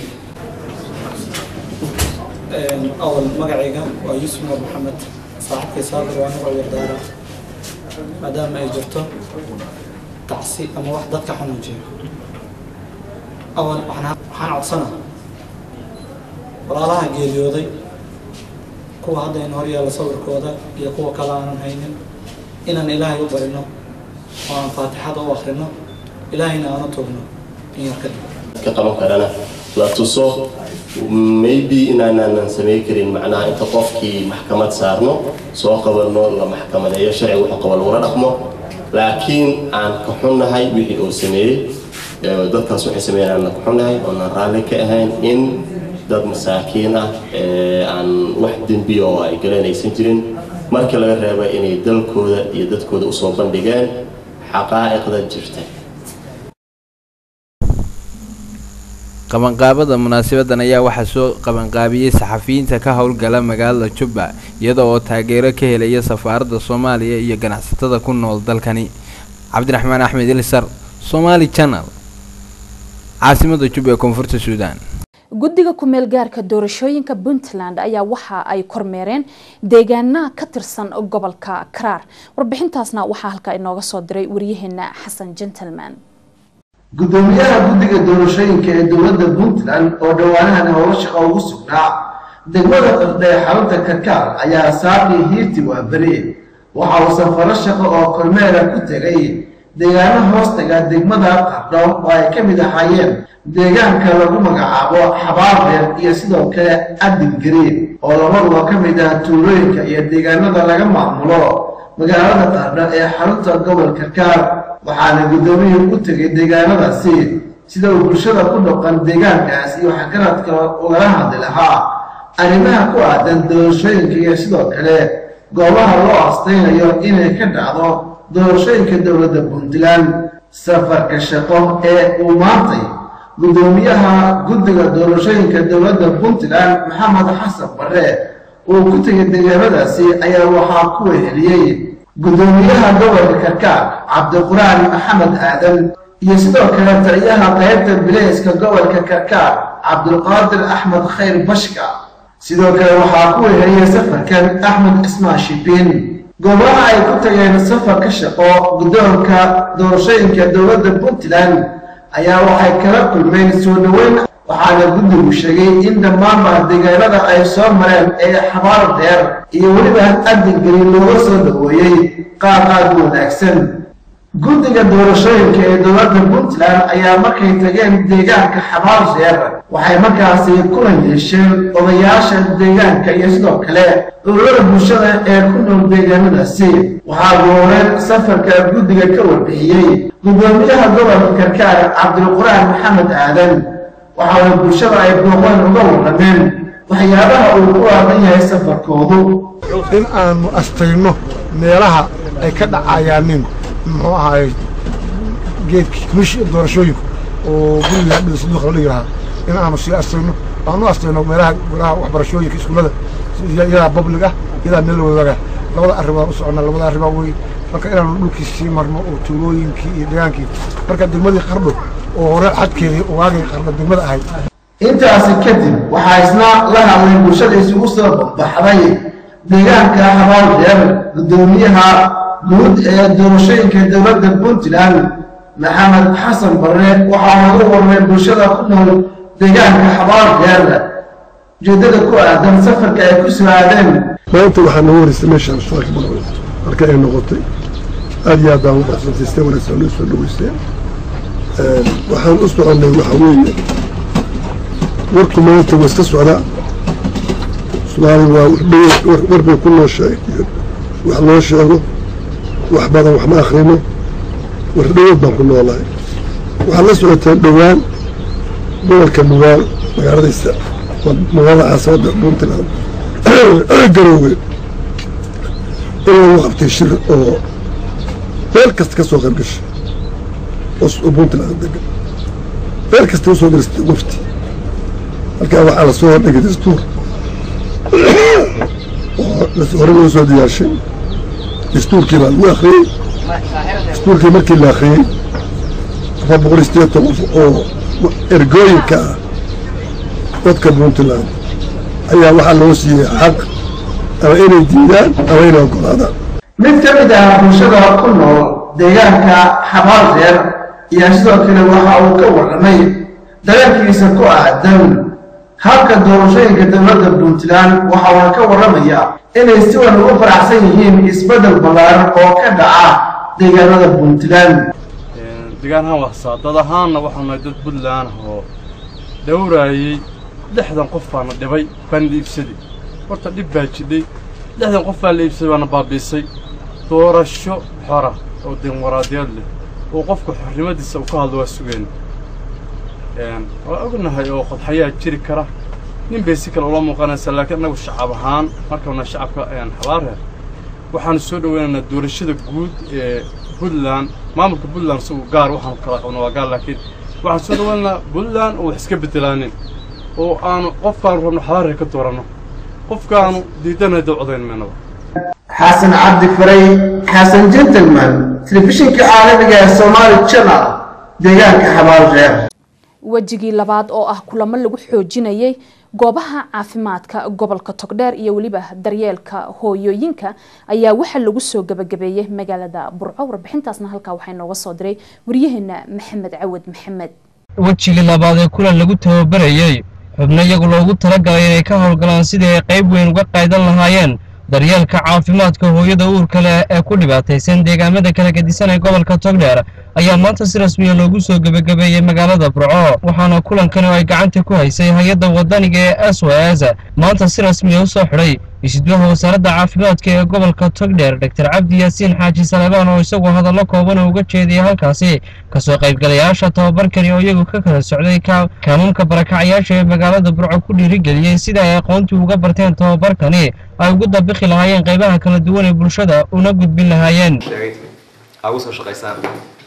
أول مقعيقة ويوسف نور محمد صاحبك صابر وأنا غير دارة مادام أي جرته تعصي أما واحد ضدك حنوجي أول وحنا وحنا عطسنا ولا لها جيريودي كوا هذا إنه هريا لصور كودا يا كوا كلام هينن إن إلهي يبرنا وأن فاتحة وآخرنا إلهينا أنا توبنا إن يركض ka qaban karana la tuso maybe inaanaanan samey karin macnaha inta qofkii maxkamad saarno soo qabanno la maxkamadeeyo sharci wuxuu qaba lagula dhaqmo laakiin aan ka xunnahay wixii uu sameeyey ee dadkaas waxay sameeyeen aan ka xunnahay oonan raalli ka ahayn in dad masaakiin ah ee aan wax dembiya oo ay galanaysan jirin markii laga reeba inay dalkooda iyo dadkooda usoo bandhigeen xaqaa'iqda jirta qabanqaabada munaasabadan ayaa waxaa soo qabanqaabiyey saxafiyiinta ka howlgala magaalada jubba iyada oo taageero ka helaya safaaradda soomaaliya iyo ganacsatada ku nool dalkani cabdiraxmaan axmed ilsar somaali channel caasimada jubba ee koonfurta suudaan guddiga kumeel gaarka doorashooyinka puntland ayaa waxa ay kormeereen deegaana ka tirsan gobolka karaar warbixintaasna waxaa halkaa inooga soo diray waryaheena xasan gentleman gudoomiyaha guddiga doorashooyinka ee dowladda puntland oo dhowaanahan howlo shaqo ugu sugnaa degmada qardhe ee xarunta karkaar ayaa saaqii hiirti waaberi waxa uu safaro shaqo oo kormeera ku tegay deegaano hoostaga degmada qardho oo ay ka mid ahaayeen deegaanka lagu magacaabo xabaardeer iyo sidoo kale adingariin oo labaduba ka mid ah tuulooyinka iyo deegaanada laga maamulo magaalada qardho ee xarunta gobol karkaar waxaana guddoomiyii u tegay deegaanadaasi sida uu bulshada ku dhaqan deegaankaas iyo waxgaradka ugala hadli lahaa arrimaha ku aadan doorashooyinka iyo sidoo kale goobaha loo astaynayo inay ka dhacdo doorashooyinka dowladda puntland safarka shaqo ee uu maantay gudoomiyaha guddiga doorashooyinka dowladda puntland maxamed xasan bare uu ku tegay deegaamadaasi ayaa waxaa ku weheliyey gudoomiyaha gobolka karkaar cabdiquraan maxamed aadan iyo sidoo kale taliyaha qaybta bileyska gobolka karkaar cabdulqaadir axmed khayr bashka sidoo kale waxaa ku weheliyey safarkan axmed cismaan shibiin goobaha ay ku tageen safarka shaqo guddoonka doorashooyinka dowladda puntland ayaa waxay kala kulmeen soo dhoweyn waxaana guddigu sheegay in dhammaanba deegaanada ay soo mareen ee xabaar dheer iyo weliba adiggelin looga soo dhoweeyey qaar aad u wanaagsan guddiga doorashooyinka ee dowladda puntland ayaa markay tageen deegaanka xabaar dheer waxay markaasi kulan yeesheen odayaasha deegaanka iyo sidoo kale ururada bulshada ee ku nool deegaanadaasi waxaa gooreen safarka guddiga ka warbixiyey gudoomiyaha gobolka karkaar cabdulquraan maxamed aadan waxaana bulshada ay booqeen uga warrameen waxyaabaha uu ku aadan yahay safarkoodu in aanu astayno meelaha ay ka dhacayaanin muxuu ahaay geedkii komishi doorashooyinku oo guriga hadhida saduuqa la yidhahaa in aanu sii astayno aanu astayno meelaha golaha waxbarashooyinka iskuullada iyadaa public ah iyadaa meel la wadaaga labada arrimood u soconnaa labada arrimood wey marka inaanu dhulkii sii marno oo tuulooyinkii iyo degaankii marka degmadii qardho oo hore xadkeedii ugaagay qardho degmada ahayd intaasi kadib waxaa isna la hadlay bulshada isugu soo baxday deegaanka xabaal dheer gudoomiyaha guud ee doorashooyinka dowladda puntland maxamed xasan barre waxaana u warmay bulshada ku nool deegaanka xabaal dheer ujeeddada ku aadan safarka ay ku soo aadeen maanta waxaa nagu horeysay meeshaan shaqo badan marka ay noqotay aad iyo aad baan u baxsantay sida wanaagsan loo soo dhaweysteen waxaan u soconnay waxa weeye warku maanta waa iska socdaa soomaali waa war bay ku nooshahay iyo wax loo sheego wax badan wax ma akhrino war dhawood baan ku noolahay waxaad la socotaan dhowaan gobolka nugaal magaaladiisa magaalada caasimada puntland garoowe in lagu qabtay shir oo meel kasta ka soo qayb gashay oo puntland degan meel kasta usoo diristay wafti halkaa waxaa lasoo hordhigay dastuur oo hore loo soo diyaarshay dastuurkii baa lagu akhriyey dastuurkii markii la akhriyey afar boqol iyo sideed toban oo ergooyinka ah dadka puntland ayaa waxaa loo siiyey xaq ama inay diidaan ama inay ogolaadaan mid ka mid ah bulshada ku nool deegaanka xabaal dheer ayaa sidoo kale waxa uu ka warramay dareenkiisa ku aadan habka doorashooyinka dowladda puntland waxa uuna ka warramayaa inay si wan ugu faraxsan yihiin isbeddel ballaaran oo ka dhaca deegaanada puntland deegaan ahaan waxsaa dad ahaanna waxaanu nahay dad puntland ah oo dhowraayey lixdan qof baana dhibay baana la iibsaday horta dhib baa jidhay lixdan qof baa la iibsaday baana baabiisay doorasho xora oo dimuqraadiyaed leh oo qofka xornimadiisa uu ka hadlo waa sugeen waa ognahay oo qodxayaa jiri kara nin bay si kale ula muuqanaysaa laakiin annagu shacab ahaan markana shacabka xabaareer waxaanu soo dhoweynaynaa doorashada guud ee puntland maamulka puntland isagu gaar waxaanu kala qabno waa gaar laakiin waxaan soo dhoweynaynaa puntland oo wax iska bedelaanin oo aanu qofkaanu rabno xabaareer ka dooranno qofkaanu diidanay dawcadayn maynaba xasan cabdi faray xasan gentleman telefishinka caalamiga ee somaali channel deegaanka xabaal reer wejigii labaad oo ah kulamo lagu xoojinayay goobaha caafimaadka gobolka togdheer iyo weliba daryeelka hooyooyinka ayaa waxaa lagu soo gabagabeeyey magaalada burco warbixintaasna halkaa waxaa inooga soo diray waryaheena maxamed cawad maxamed wejigii labaad ee kulan lagu tababarayey xubno iyagu loogu talagalay inay ka howlgalaan sidii ay qayb weyn uga qaydan lahaayeen daryeelka caafimaadka hooyada uurka leh ee ku dhibaataysan deegaamada kala gedisan ee gobolka togdheer ayaa maanta si rasmiya loogu soo gebagabeeyey magaalada burco waxaana kulankani oo ay gacanta ku haysay hay-adda wadaniga ee s w s maanta si rasmiya u soo xidhay isudwaha wasaaradda caafimaadka ee gobolka togdheer dor cabdi yaasiin xaaji salebaan oo isaguo hadallo kooban oo uga jeediyay halkaasi kasoo qaybgalayaasha tababarkani oo iyagu ka kala socday kaanuunka barakacyaasha ee magaalada burco ku dhiirigeliyey sida ay aqoontii uga barteen tababarkani ay ugu dabikhi lahaayeen qaybaha kala duwan ee bulshada una gudbin lahaayeen ugu soo shaqaysaan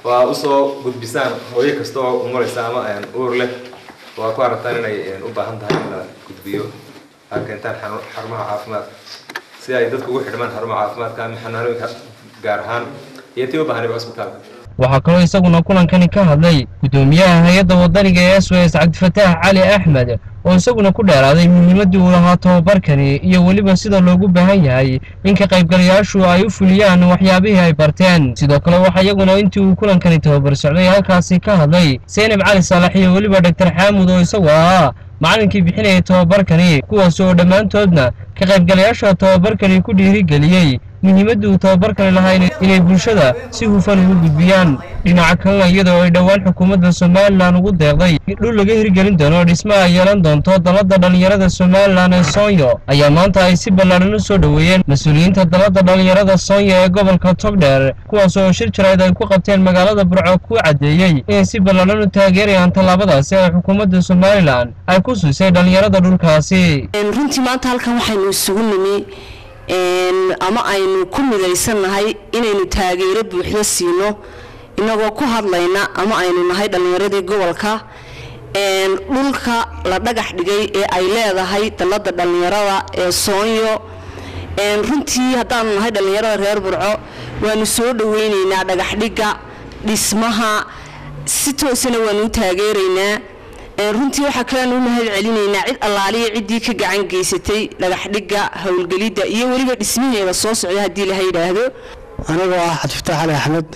oo aad usoo gudbisaan hooyo kasta oo umuleysa ama uur leh oo aad ku aragtaan inay u baahan tahay in la gudbiyo aad keentaan xarumaha caafimaadka si ay dadku ugu xidhmaan xarumaha caafimaadka ama xanaanooyinka gaar ahaan iyo tii u baahanayba cusbitaalka waxaa kaloo isaguna kulankani ka hadlay guddoomiyaha hay-adda wadaniga ee s o s cabdifataax cali axmed oo isaguna ku dheeraaday muhiimaddii uu lahaa tobabarkani iyo weliba sida loogu baahan yahay in ka qaybgalayaashu ay u fuliyaan waxyaabihii ay barteen sidoo kale waxaa iyaguna intii uu kulankani tababar socday halkaasi ka hadlay seynab cali saalax iyo weliba dhaktar xaamud oo isagu ahaa macalinkii bixinayay tobabarkani kuwaas oo dhammaantoodna ka qaybgalayaasha tobabarkani ku dhiirigeliyey muhiimadda uu tababarkani lahaa inay bulshada si hufan ugu gudbiyaan dhinaca kalena iyadoo ay dhowaan xukuumadda somalilan ugu deeqday dhul laga hirgelin doono dhismo ay yeelan doonto dalladda dhallinyarada somalilan ee soonyo ayaa maanta ay si ballaadhan u soo dhoweeyeen mas-uuliyiinta dalladda dhallinyarada soonyo ee gobolka togdheer kuwaas oo shir jarayd ay ku qabteen magaalada burco ku caddeeyey inay si ballaadhan u taageerayaan tallaabadaasi ee xukuumadda somalilan ay ku siisay dhallinyarada dhulkaasi runtii maanta halkan waxaynu isugu nimi ama aynu ku midaysannahay inaynu taageero buuxdo siino inagoo ku hadlayna ama aynu nahay dhallinyaradii gobolka dhulka la dhagax dhigay ee ay leedahay dalladda dhallinyarada ee soonyo runtii haddaanu nahay dhallinyarada reer burco waanu soo dhoweynaynaa dhagaxdhigga dhismaha si toosana waanu u taageeraynaa runtii waxaa kaleanu u mahad celinaynaa cid allaaliya ciddii ka gacan geysatay dhagaxdhigga howlgelidda iyo weliba dhismiheeda soo socda haddii laha yidhaahdo anigoo ah cabdifataax cali axmed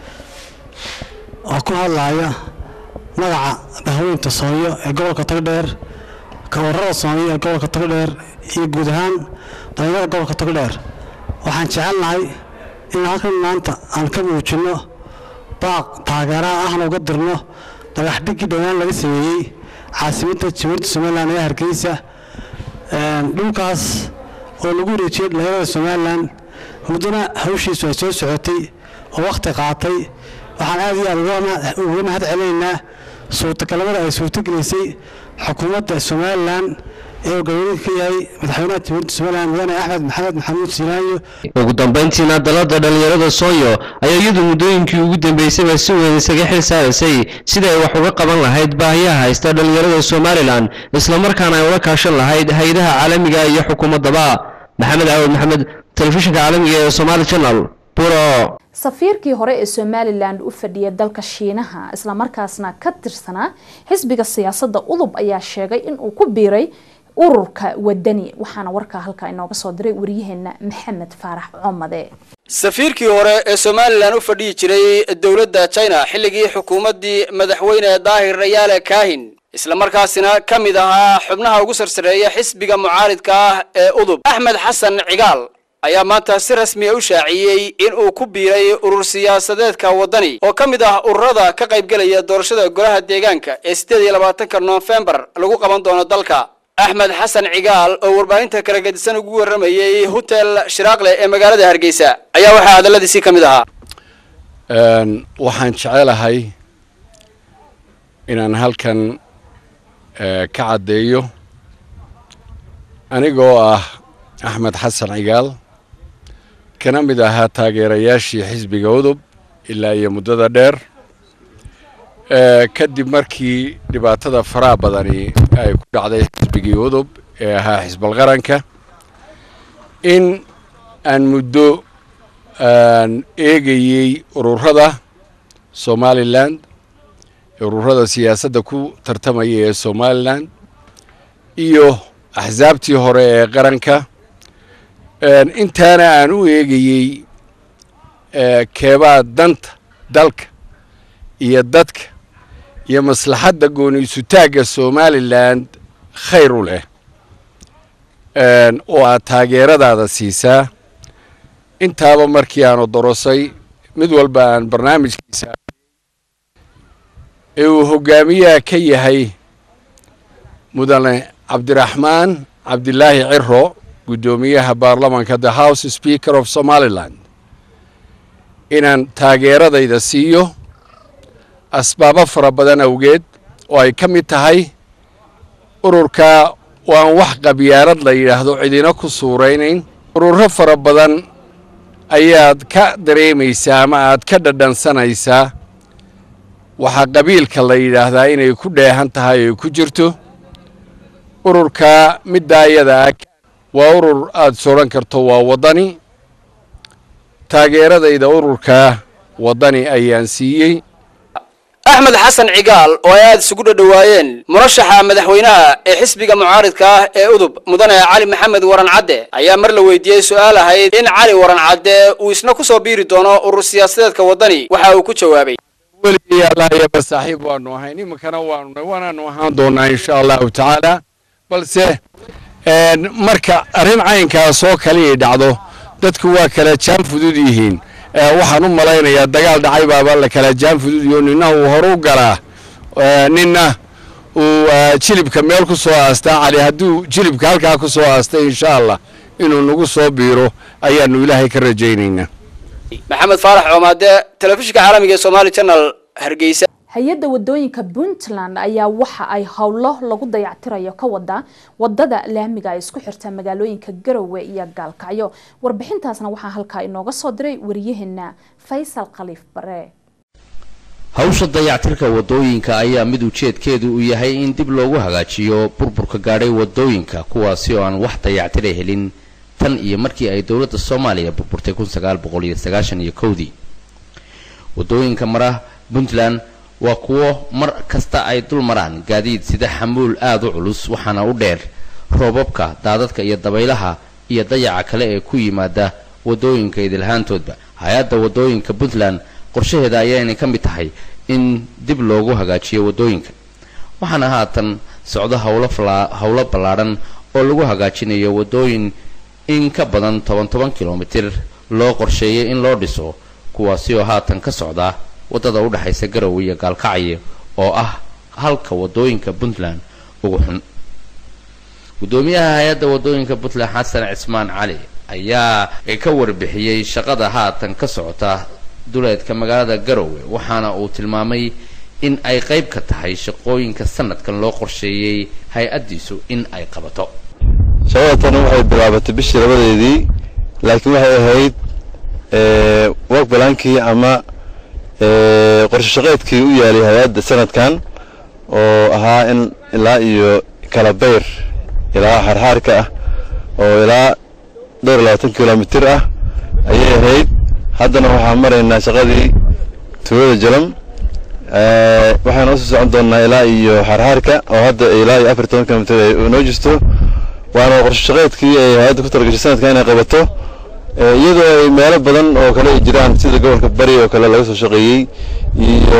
oo ku hadlaaya magaca bahweynta soonyo ee gobolka togdheer kawarada soonyo ee gobolka togdheer iyo guud ahaan dhalinyarada gobolka togdheer waxaan jecelnahay in halkan maanta aan ka muujinno baaq taageeraha ahna uga dirno dhagaxdhiggii dhowaan laga sameeyey caasimadda jamhuuriyadda somalilan ee hargeysa dhulkaas oo lagu wareejiyey dhalinyarada somalilan muddana hawshiisu ay soo socotay oo wakhti qaatay waxaan aad iyo aad uga mahad celinaynaa suurtagalnimada ay suurtagelisay xukuumadda somalilan ee uu ka yahay madaxweynaha jamhuuriyadda somalilan mudane axmed maxamed maxamuud siinaanyo ugu dambayntiina dalladda dhallinyarada soonyo ayaa iyadu muddooyinkii ugu dambeysayba si weyn isaga xil saaraysay sida ay wax uga qaban lahayd baahiyaha haysta dhallinyarada somalilan islamarkaana ay ula kaashan lahayd hay-adaha caalamiga iyo xukuumaddaba maxamed caawad maxamed telefishinka caalamiga ee somaali channel buro safiirkii hore ee somalilan u fadhiyay dalka shiinaha islamarkaasna ka tirsanaa xisbiga siyaasadda udub ayaa sheegay inuu ku biiray ururka wadani waxaana warkaa halkaa inooga soo diray waryaheena maxamed faarax comade safiirkii hore ee somalilan u fadhiyi jiray dowladda china xilligii xukuumaddii madaxweyne daahir rayaale kaahin islamarkaasina ka mid ahaa xubnaha ugu sarsareeya xisbiga mucaaridka ah ee udub axmed xasan cigaal ayaa maanta si rasmiya u shaaciyey in uu ku biiray urur siyaasadeedka waddani oo ka mid ah ururada ka qaybgelaya doorashada golaha deegaanka ee siddeed iyo labaatanka noofembar lagu qaban doono dalka axmed xasan cigaal oo warbaahinta kala gedisan ugu warramayey hotel shiraaqle ee magaalada hargeysa ayaa waxaa hadalladiisii ka mid ahaa waxaan jecelahay inaan halkan ka caddeeyo anigoo ah axmed xasan cigaal kana mid ahaa taageerayaashii xisbiga udub ilaa iyo muddada dheer kadib markii dhibaatada faraha badani ay ku dhacday xisbigii udub ee ahaa xisbal qaranka in aan muddo eegayey ururada somalilan ururada siyaasadda ku tartamaya ee somalilan iyo axsaabtii hore ee qaranka intaana aan u eegayey keebaa danta dalka iyo dadka iyo maslaxadda gooniisutaagga somalilan khayr u leh oo aad taageeradaada siisaa intaaba markii aanu dorosay mid walba aan barnaamijkiisa ee uu hogaamiyaha ka yahay mudane cabdiraxmaan cabdilaahi ciro guddoomiyaha baarlamanka the house speaker of somaliland inaan taageeradayda siiyo asbaabo fara badan awgeed oo ay ka mid tahay ururka waan wax qabyaarad la yidhaahdo cidina ku suuraynayn ururo fara badan ayaad ka dareemaysaa ama aad ka dhadhansanaysaa waxaa qabiilka la yidhaahdaa inay ku dheehan tahay ay ku jirto ururka middaa iyada ah waa urur aada sodhan karto waa waddani taageeradayda ururka waddani ayaan siiyey axmed xasan cigaal oo ay aada isugu dhadhowaayeen murashaxa madaxweynaha ee xisbiga mucaaridka ah ee udub mudane cali maxamed waran cadde ayaa mar la weydiiyey su-aal ahayd in cali waran cadde uu isna ku soo biiri doono urur siyaasadeedka waddani waxa uu ku jawaabay weligii allahyaba saaxiib waanu ahayn iminkana waanu waanaanu ahaan doonaa insha allahu tacaala balse marka arrin caynkaas oo kale ay dhacdo dadku waa kala jaan fudud yihiin waxaan u malaynayaa dagaal dhacay baaba la kala jaan fududiyo nina uu horu galaa ninna uu jilibka meel ku soo aastaa cali hadduu jilibka halkaa ku soo aastay insha allah inuu nagu soo biiro ayaanu ilaahay ka rajaynaynaa maxamed faarax coomaade telefishinka caalamiga ee somaali channel hargeysa hay-adda wadooyinka puntland ayaa waxa ay howlo lagu dayactirayo ka wadaa wadada laamiga ay isku xirta magaalooyinka garowe iyo gaalkacyo warbixintaasna waxaa halkaa inooga soo diray wariyaheena faysal khaliif bare hawsha dayactirka wadooyinka ayaa mid ujeedkeedu uu yahay in dib loogu hagaajiyo burburka gaadhay wadooyinka kuwaasi oo aan wax dayactira helin tan iyo markii ay dowladda soomaaliya burburtay kun sagaal boqol iyo sagaashan iyo kowdii wadooyinka mara puntland waa kuwo mar kasta ay dul maraan gaadiid sida xamuul aada u culus waxaana u dheer roobabka daadadka iyo dabaylaha iyo dayaca kale ee ku yimaada wadooyinka idilhaantoodba hay-adda wadooyinka puntland qorshaheeda ayaynay ka mid tahay in dib loogu hagaajiyo wadooyinka waxaana haatan socdo howlo howlo ballaadhan oo lagu hagaajinayo wadooyin in ka badan toban toban kilomitir loo qorsheeyay in loo dhiso kuwaasi oo haatan ka socda waddada u dhexaysa garowe iyo gaalkacyo oo ah halka wadooyinka puntland ugu xun guddoomiyaha hay-adda wadooyinka puntland xasan cismaan cali ayaa ka warbixiyey shaqada haatan ka socota duleedka magaalada garowe waxaana uu tilmaamay in ay qayb ka tahay shaqooyinka sanadkan loo qorsheeyey hay-addiisu in ay qabato shaqada tani waxay bilaabatay bishii labadeedii laakiin waxay ahayd work balaankii ama qorshe shaqeedkii u yaalay hay-adda sanadkan oo ahaa in ilaa iyo kalabayr ilaa xarxaarka ah oo ilaa dhowr iyo labaatan kilomitir ah ayay ahayd haddana waxaan maraynaa shaqadii tuulada jalam waxaan usii socon doonnaa ilaa iyo xarxaarka oo hadda ilaa iyo afar toban kilomitir ay noo jirto waana qorshe shaqeedkii ay hay-adda ku talagashay sanadkan inay qabato iyadoo ay meelo badan oo kale ay jiraan sida gobolka bari oo kale laga soo shaqeeyey iyo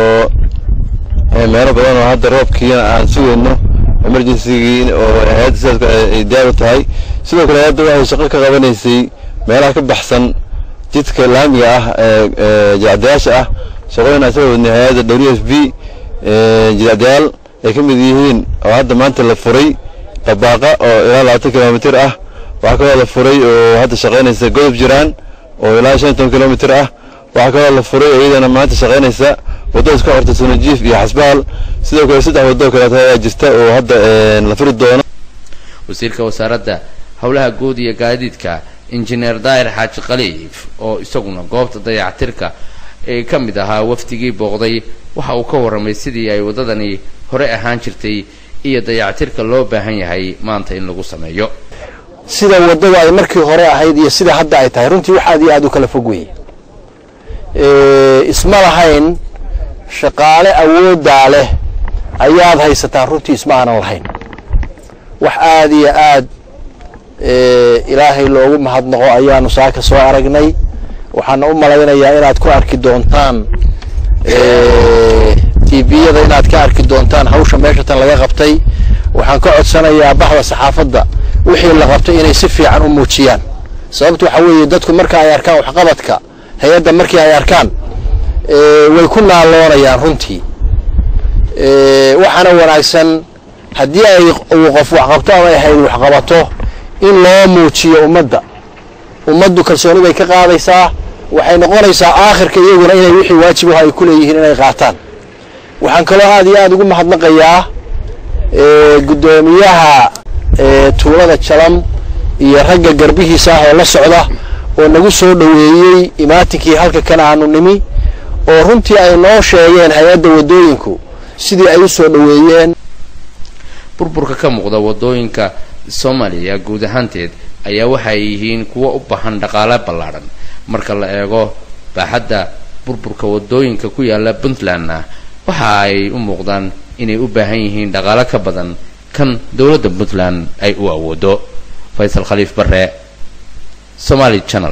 meelo badan oo hadda roobkiina aan sugayno emergencygii oo hay-adda sidaas ay diyaar u tahay sidoo kale hay-adda waxay shaqo ka qabanaysay meelaha ka baxsan jidka laamiga ah ee jilacdayaasha ah shaqooyin aan soo wadnay hay-adda w f b jilacdayaal ay ka mid yihiin oo hadda maanta la furay qabaaqa oo ilaa labaatan kilomitir ah waxaa kaloo la furay oo hadda shaqaynaysa godob jiraan oo ilaa shan toban kilomitir ah waxaa kaloo la furay oo iyadana maanta shaqaynaysa waddo isku xorta sunajiif iyo xasbaal sidoo kale saddex waddo kaleeto ayaa jirta oo hadda la furi doono wasiirka wasaaradda howlaha guud iyo gaadiidka injineer daahir xaaji khaliif oo isaguna goobta dayactirka ee ka mid ahaa wafdigii booqday waxa uu ka warramay sidii ay waddadani hore ahaan jirtay iyo dayactirka loo baahan yahay maanta in lagu sameeyo sida waddada ay markii hore ahayd iyo sida hadda ay tahay runtii wax aad iyo aad u kala fog weeye isma lahayn shaqaale awooddaa leh ayaad haysataan runtii isma aanan lahayn wax aad iyo aad ilaahay loogu mahadnaqo ayaanu saaka soo aragnay waxaana u malaynayaa inaad ku arki doontaan tviyada inaad ka arki doontaan hawsha meesha tan laga qabtay waxaan ka codsanayaa baxda saxaafadda wixii la qabtay inay si fiican u muujiyaan sababtu waxa weeye dadku marka ay arkaan waxqabadka hay-adda markii ay arkaan way ku naaloonayaan runtii waxaana wanaagsan haddii ay uu qof waxqabto ama ay hayd waxqabato in loo muujiyo ummadda ummaddu kalsooni bay ka qaadaysaa waxay noqonaysaa aakhirka iyaguna inay wixii waajibaho ay ku leeyihiin inay qaataan waxaan kaloo aad iyo aad ugu mahadnaqayaa guddoomiyaha tuulada jalam iyo ragga garbihiisa ah oo la socda oo nagu soo dhoweeyey imaatinkii halka kan aanu nimi oo runtii ay noo sheegeen hay-adda waddooyinku sidii ay u soo dhoweeyeen burburka ka muuqda wadooyinka soomaaliya guud ahaanteed ayaa waxa ay yihiin kuwo u baahan dhaqaale ballaadhan marka la eego baaxadda burburka wadooyinka ku yaala puntlandna waxa ay u muuqdaan inay u baahan yihiin dhaqaale ka badan kan dowladda puntland ay u awoodo faysal khaliif bare somaali channel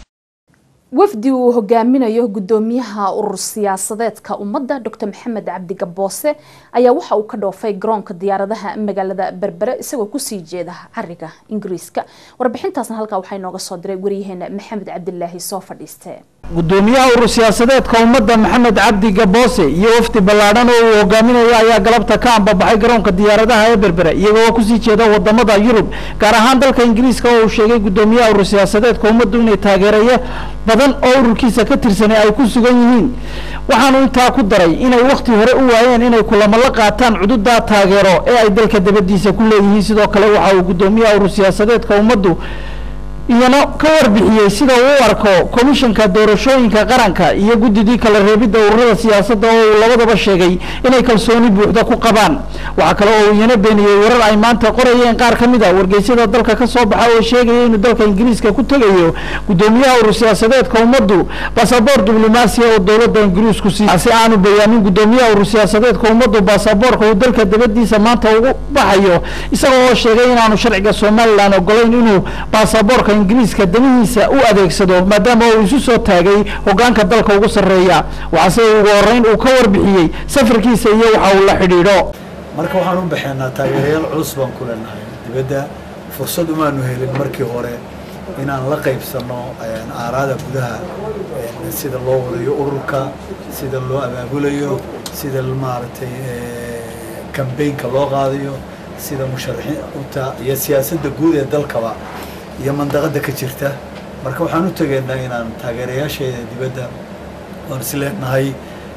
wafdi uu hogaaminayo gudoomiyaha urur siyaasadeedka ummadda dr maxamed cabdi gaboose ayaa waxa uu ka dhoofay garoonka diyaaradaha magaalada berbere isagoo kusii jeeda cariga ingiriiska warbixintaasna halkaa waxaa inooga soo diray waryaheena maxamed cabdilaahi soo fadhiiste gudoomiyaha urur siyaasadeedka ummadda maxamed cabdi gaboose iyo wafdi ballaadhan oo uu hogaaminayo ayaa galabta ka ambabaxay garoonka diyaaradaha ee berbere iyagoo kusii jeeda wadamada yurub gaar ahaan dalka ingiriiska oo uu sheegay gudoomiyaha urur siyaasadeedka ummaddu inay taageeraye badan oo ururkiisa ka tirsanay ay ku sugan yihiin waxaanu intaa ku daray inay wakhti hore u waayeen inay kulamo la qaataan cududaa taageero ee ay dalka dabadiisa ku leeyihiin sidoo kale waxa uu gudoomiyaha urur siyaasadeedka ummaddu iyana ka warbixiyey sida uu u arko komishanka doorashooyinka qaranka iyo guddidii kala reebidda ururada siyaasadda oo uu labadaba sheegay inay kalsooni buuxda ku qabaan waxaa kale oo uu iyana beeniyey warar ay maanta qorayeen qaar ka mid a wargeysyada dalka ka soo baxa oo sheegaya inuu dalka ingiriiska ku tegayo guddoomiyaha urur siyaasadeedka ummaddu basaboor diblomaasiya oo dowladda ingiriisku siiy si aanu bayaamin guddoomiyaha urur siyaasadeedka ummaddu baasaboorka uu dalka dabadiisa maanta ugu baxayo isaga oo sheegay inaanu sharciga somalilan ogolayn inuu baasaboorka ingiriiska danihiisa u adeegsado maadaama uu isu soo taagay hogaanka dalka ugu sarreeya waxaase ugu horeyn uu ka warbixiyey safarkiisa iyo waxa uu la xidhiidho marka waxaan u baxeenaa taageerayaal culus baan ku leenahay dibadda fursad umaanu helin markii hore inaan la qaybsano aaraada gudaha sida loo wadayo ururka sida loo abaabulayo sida maaragtay kambaynka loo qaadayo sida musharaxiinta iyo siyaasadda guud ee dalkaba iyo mandaqada ka jirta marka waxaan u tegaynaa inaan taageerayaasheeda dibadda oon is leenahay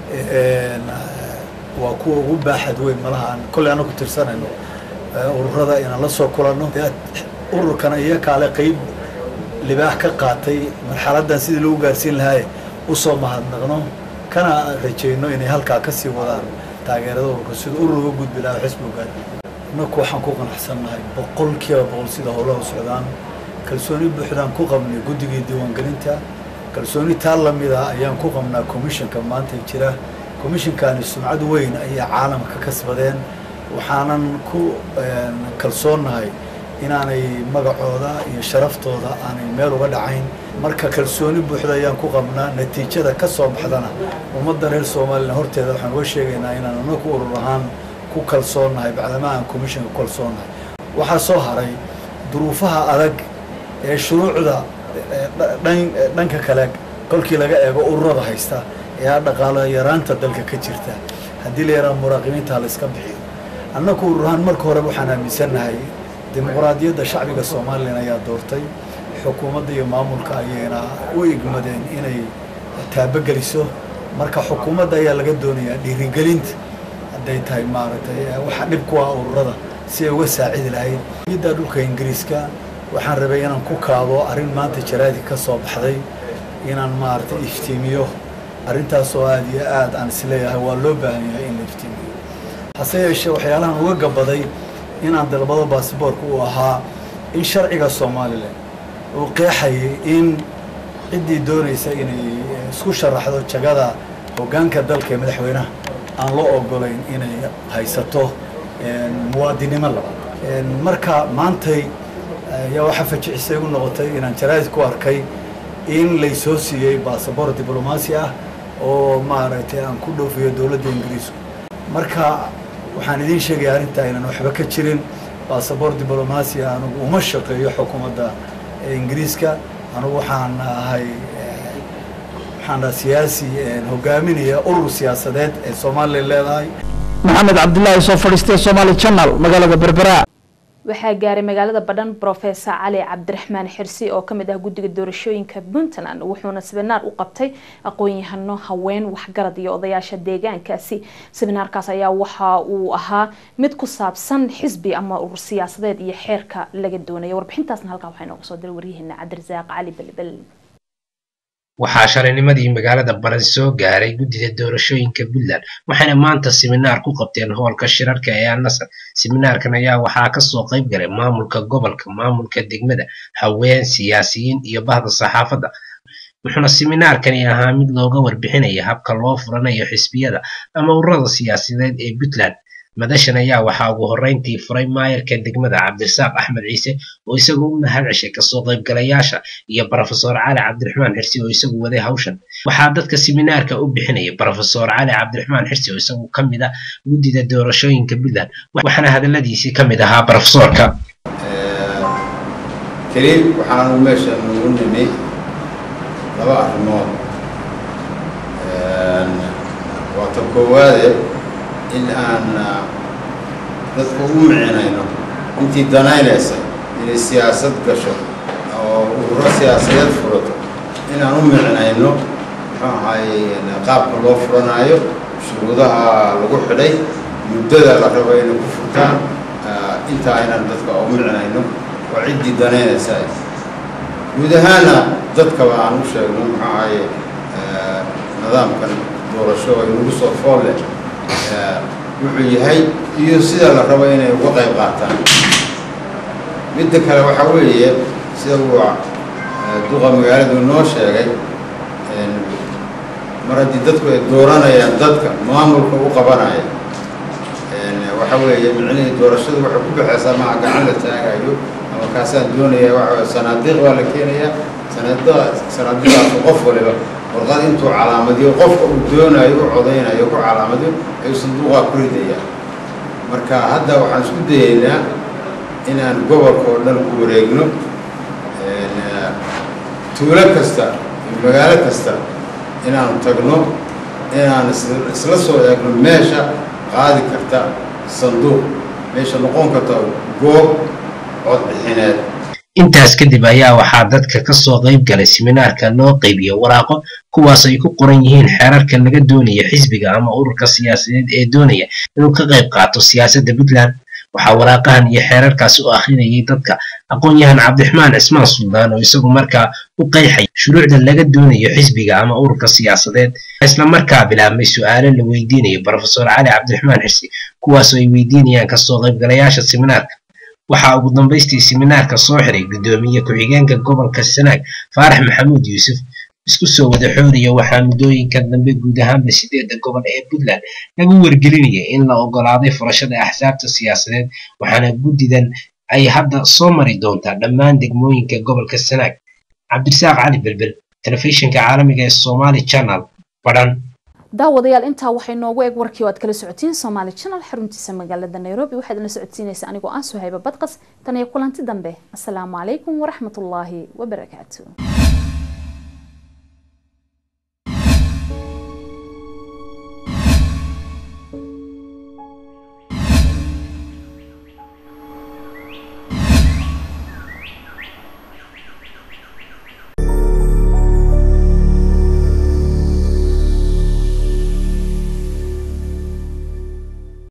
waa kuwa ugu baaxad weyn malaha aan kolley ana ku tirsanayno ururada inaan la soo kulanno ururkana iyo kaale qeyb libaax ka qaatay marxaladdan sidii lagu gaarsiin lahaaye usoo mahadnaqno kana rajayno inay halkaa kasii wadaan taageerada ururka sida urur uga gudbi lahaa xisbu gaar inaku waxaan ku qanacsannahay boqol kiiba boqol sida howlaha u socdaan kalsooni buuxdaan ku qabnay guddigii diiwaangelinta kalsooni taa lamida ayaan ku qabnaa commissionka maanta jira commissionkani sumcad weyn ayay caalamka ka kasbadeen waxaanan ku kalsoonnahay inaanay magacooda iyo sharaftooda aanay meel uga dhacayn marka kalsooni buuxda ayaan ku qabnaa natiijada ka soo baxdana ummadda reer somalilan horteeda waxaan uga sheegaynaa inaan anaku urur ahaan ku kalsoonnahay bacdama aan commissionka ku kalsoonnahay waxaa soo haray duruufaha adag ee shuruucda dhanka kale kolkii laga eego ururada haysta ee dhaqaalo yaraanta dalka ka jirta haddii la yaraa muraaqibiinta la iska bixiyo annaku ururahaan marka horeba waxaan aaminsannahay dimuqraadiyadda shacbiga somalilan ayaa doortay xukuumadda iyo maamulka ayayna u igmadeen inay taabageliso marka xukuumadda ayaa laga doonayaa dhiirigelinta hadday tahay maaragtay waxa dhib ku ah ururada si ay uga saacidi lahayd iyadda dhulka ingiriiska waxaan rabay inaan ku kaabo arrin maanta jaraadi ka soo baxday inaan maaragtay iftiimiyo arrintaas oo aada iyo aad aan isleeyahay waa loo baahan yahay in la iftiimiyo hase yeeshee waxyaalahan uga gabaday inaan dalbado baasboorka uu ahaa in sharciga somalilan uu qeexayay in ciddii doonaysa inay isku sharaxdo jagada hoggaanka dalka ee madaxweynaha aan loo ogolayn inay haysato muwaadinimo labaad marka maantay ayaa waxaa fajicisa igu noqotay inaan jaraa'id ku arkay in laysoo siiyey basaboor diblomaasi ah oo maaragtay aan ku dhoofiyo dowladda ingiriisku marka waxaan idiin sheegaya arrintaa inaan waxba ka jirin basaboor diblomaasi ah anugu uma shaqeeyo xukuumadda ingiriiska anugu waxaan ahay waxaan ahaa siyaasi hogaaminaya urur siyaasadeed ee somalilan leedahay maxamed cabdilaahi soo fadhiistay somaali channel magaalada berbera waxaa gaaray magaalada badhan brofesor cali cabdiraxmaan xirsi oo kamid ah guddiga doorashooyinka puntland wuxuuna sibinaar u qabtay aqoon-yahano haween waxgarad iyo odayaasha deegaankaasi sibinaarkaas ayaa waxa uu ahaa mid ku saabsan xisbi ama urur siyaasadeed iyo xeerka laga doonaya warbixintaasna halkaa waxaa inooga soo diray waryaheena cabdirasaaq cali belbel waxaa shalaynimadii magaalada baran soo gaaray guddida doorashooyinka puntland waxayna maanta siminaar ku qabteen hoolka shirarka ee annasar siminaarkan ayaa waxaa kasoo qayb galay maamulka gobolka maamulka degmada haween siyaasiyiin iyo bahda saxaafadda wuxuuna siminaarkani ahaa mid looga warbixinaya habka loo furanayo xisbiyada ama ururada siyaasadeed ee puntland madashan ayaa waxaa ugu horreyntii furay maayarka degmada cabdirasaaq axmed ciise oo isagu u mahad ceshay kasoo qaybgalayaasha iyo brofesor cali cabdiraxmaan xirsi oo isagu waday hawshan waxaa dadka siminaarka u bixinaya brofesor cali cabdiraxmaan xirsi oo isagu ka mid ah guddida doorashooyinka puntland waxaana hadaladiisii ka mid ahaa brofesorka keliib waxaanu meesha nugu nimi laba arrimood waa ta koowaade in aan dadku u micinayno intii danaynaysa inay siyaasad gasho oo ururo siyaasadeed furato inaan u micinayno muxuu ahaye qaabka loo furanaayo shuruudaha lagu xidhay muddada la rabo inay ku furtaan inta aynan dadka u micinayno oo ciddii danaynaysa guud ahaana dadkaba aan u sheegno muxuu ahaye nidaamkan doorasho ay nagu soo fool leh wuxuu yahay iyo sida la rabo inay uga qayb qaataan midda kale waxaa weeye sida uu duqa magaaladu noo sheegay mar haddii dadku ay dooranayaan dadka maamulka u qabanaya waxa weeye micnihii doorashadu waxay ku baxaysaa maa gacan la taagayo ama kaasaan doonaya waxa sanaadiiq baa la keenayaa sanaadiiq sanaadiiqaasu qof waliba warqad intuu calaamadiyo qofka uu doonayo u codaynayo ku calaamadiyo ayuu sanduuqaa ku ridayaa marka hadda waxaan isku dayaynaa inaan gobolka oo dhan ku wareegno tuulo kasta iyo magaalo kasta inaanu tagno inaan isla soo eegno meesha qaadi karta sanduuq meesha noqon karta goob codbixineed intaas kadib ayaa waxaa dadka kasoo qayb galay siminaarka loo qaybiyo waraaqo kuwaas ay ku qoran yihiin xeerarka laga doonaya xisbiga ama ururka siyaasadeed ee doonaya inuu ka qayb qaato siyaasadda puntland waxaa waraaqahan iyo xeerarkaasi u akhrinayay dadka aqoon-yahan cabdiraxmaan cismaan suldaan oo isagu markaa u qeexay shuruucda laga doonayo xisbiga ama ururka siyaasadeed isla markaa bilaabmay su-aalo la weydiinayo brofesor cali cabdiraxmaan xirsi kuwaasoo ay weydiinayaan kasoo qaybgalayaasha siminaarka waxaa ugu dambaystii siminaarka soo xiray guddoomiye ku-xigeenka gobolka sanaag faarax maxamuud yuusuf isku soo wada xooriya waxaa muddooyinka dambe guud ahaanba sideedda gobol ee puntland lagu wargelinaya in la ogolaaday furashada axsaabta siyaasadeed waxaana guddidan ay hadda soo mari doontaa dhammaan degmooyinka gobolka sanaag cabdirasaaq cali belbel telefishinka caalamiga ee somali channel badhan daawadayaal intaa waxay noogu eeg warkii oo aad kala socotiin somaali channel xaruntiisa magaalada nairobi waxaad la socodsiinaysa anigoo aan suhayba badqas tan iyo kulanti dambe asalaamu calaykum waraxmatullaahi wabarakaatu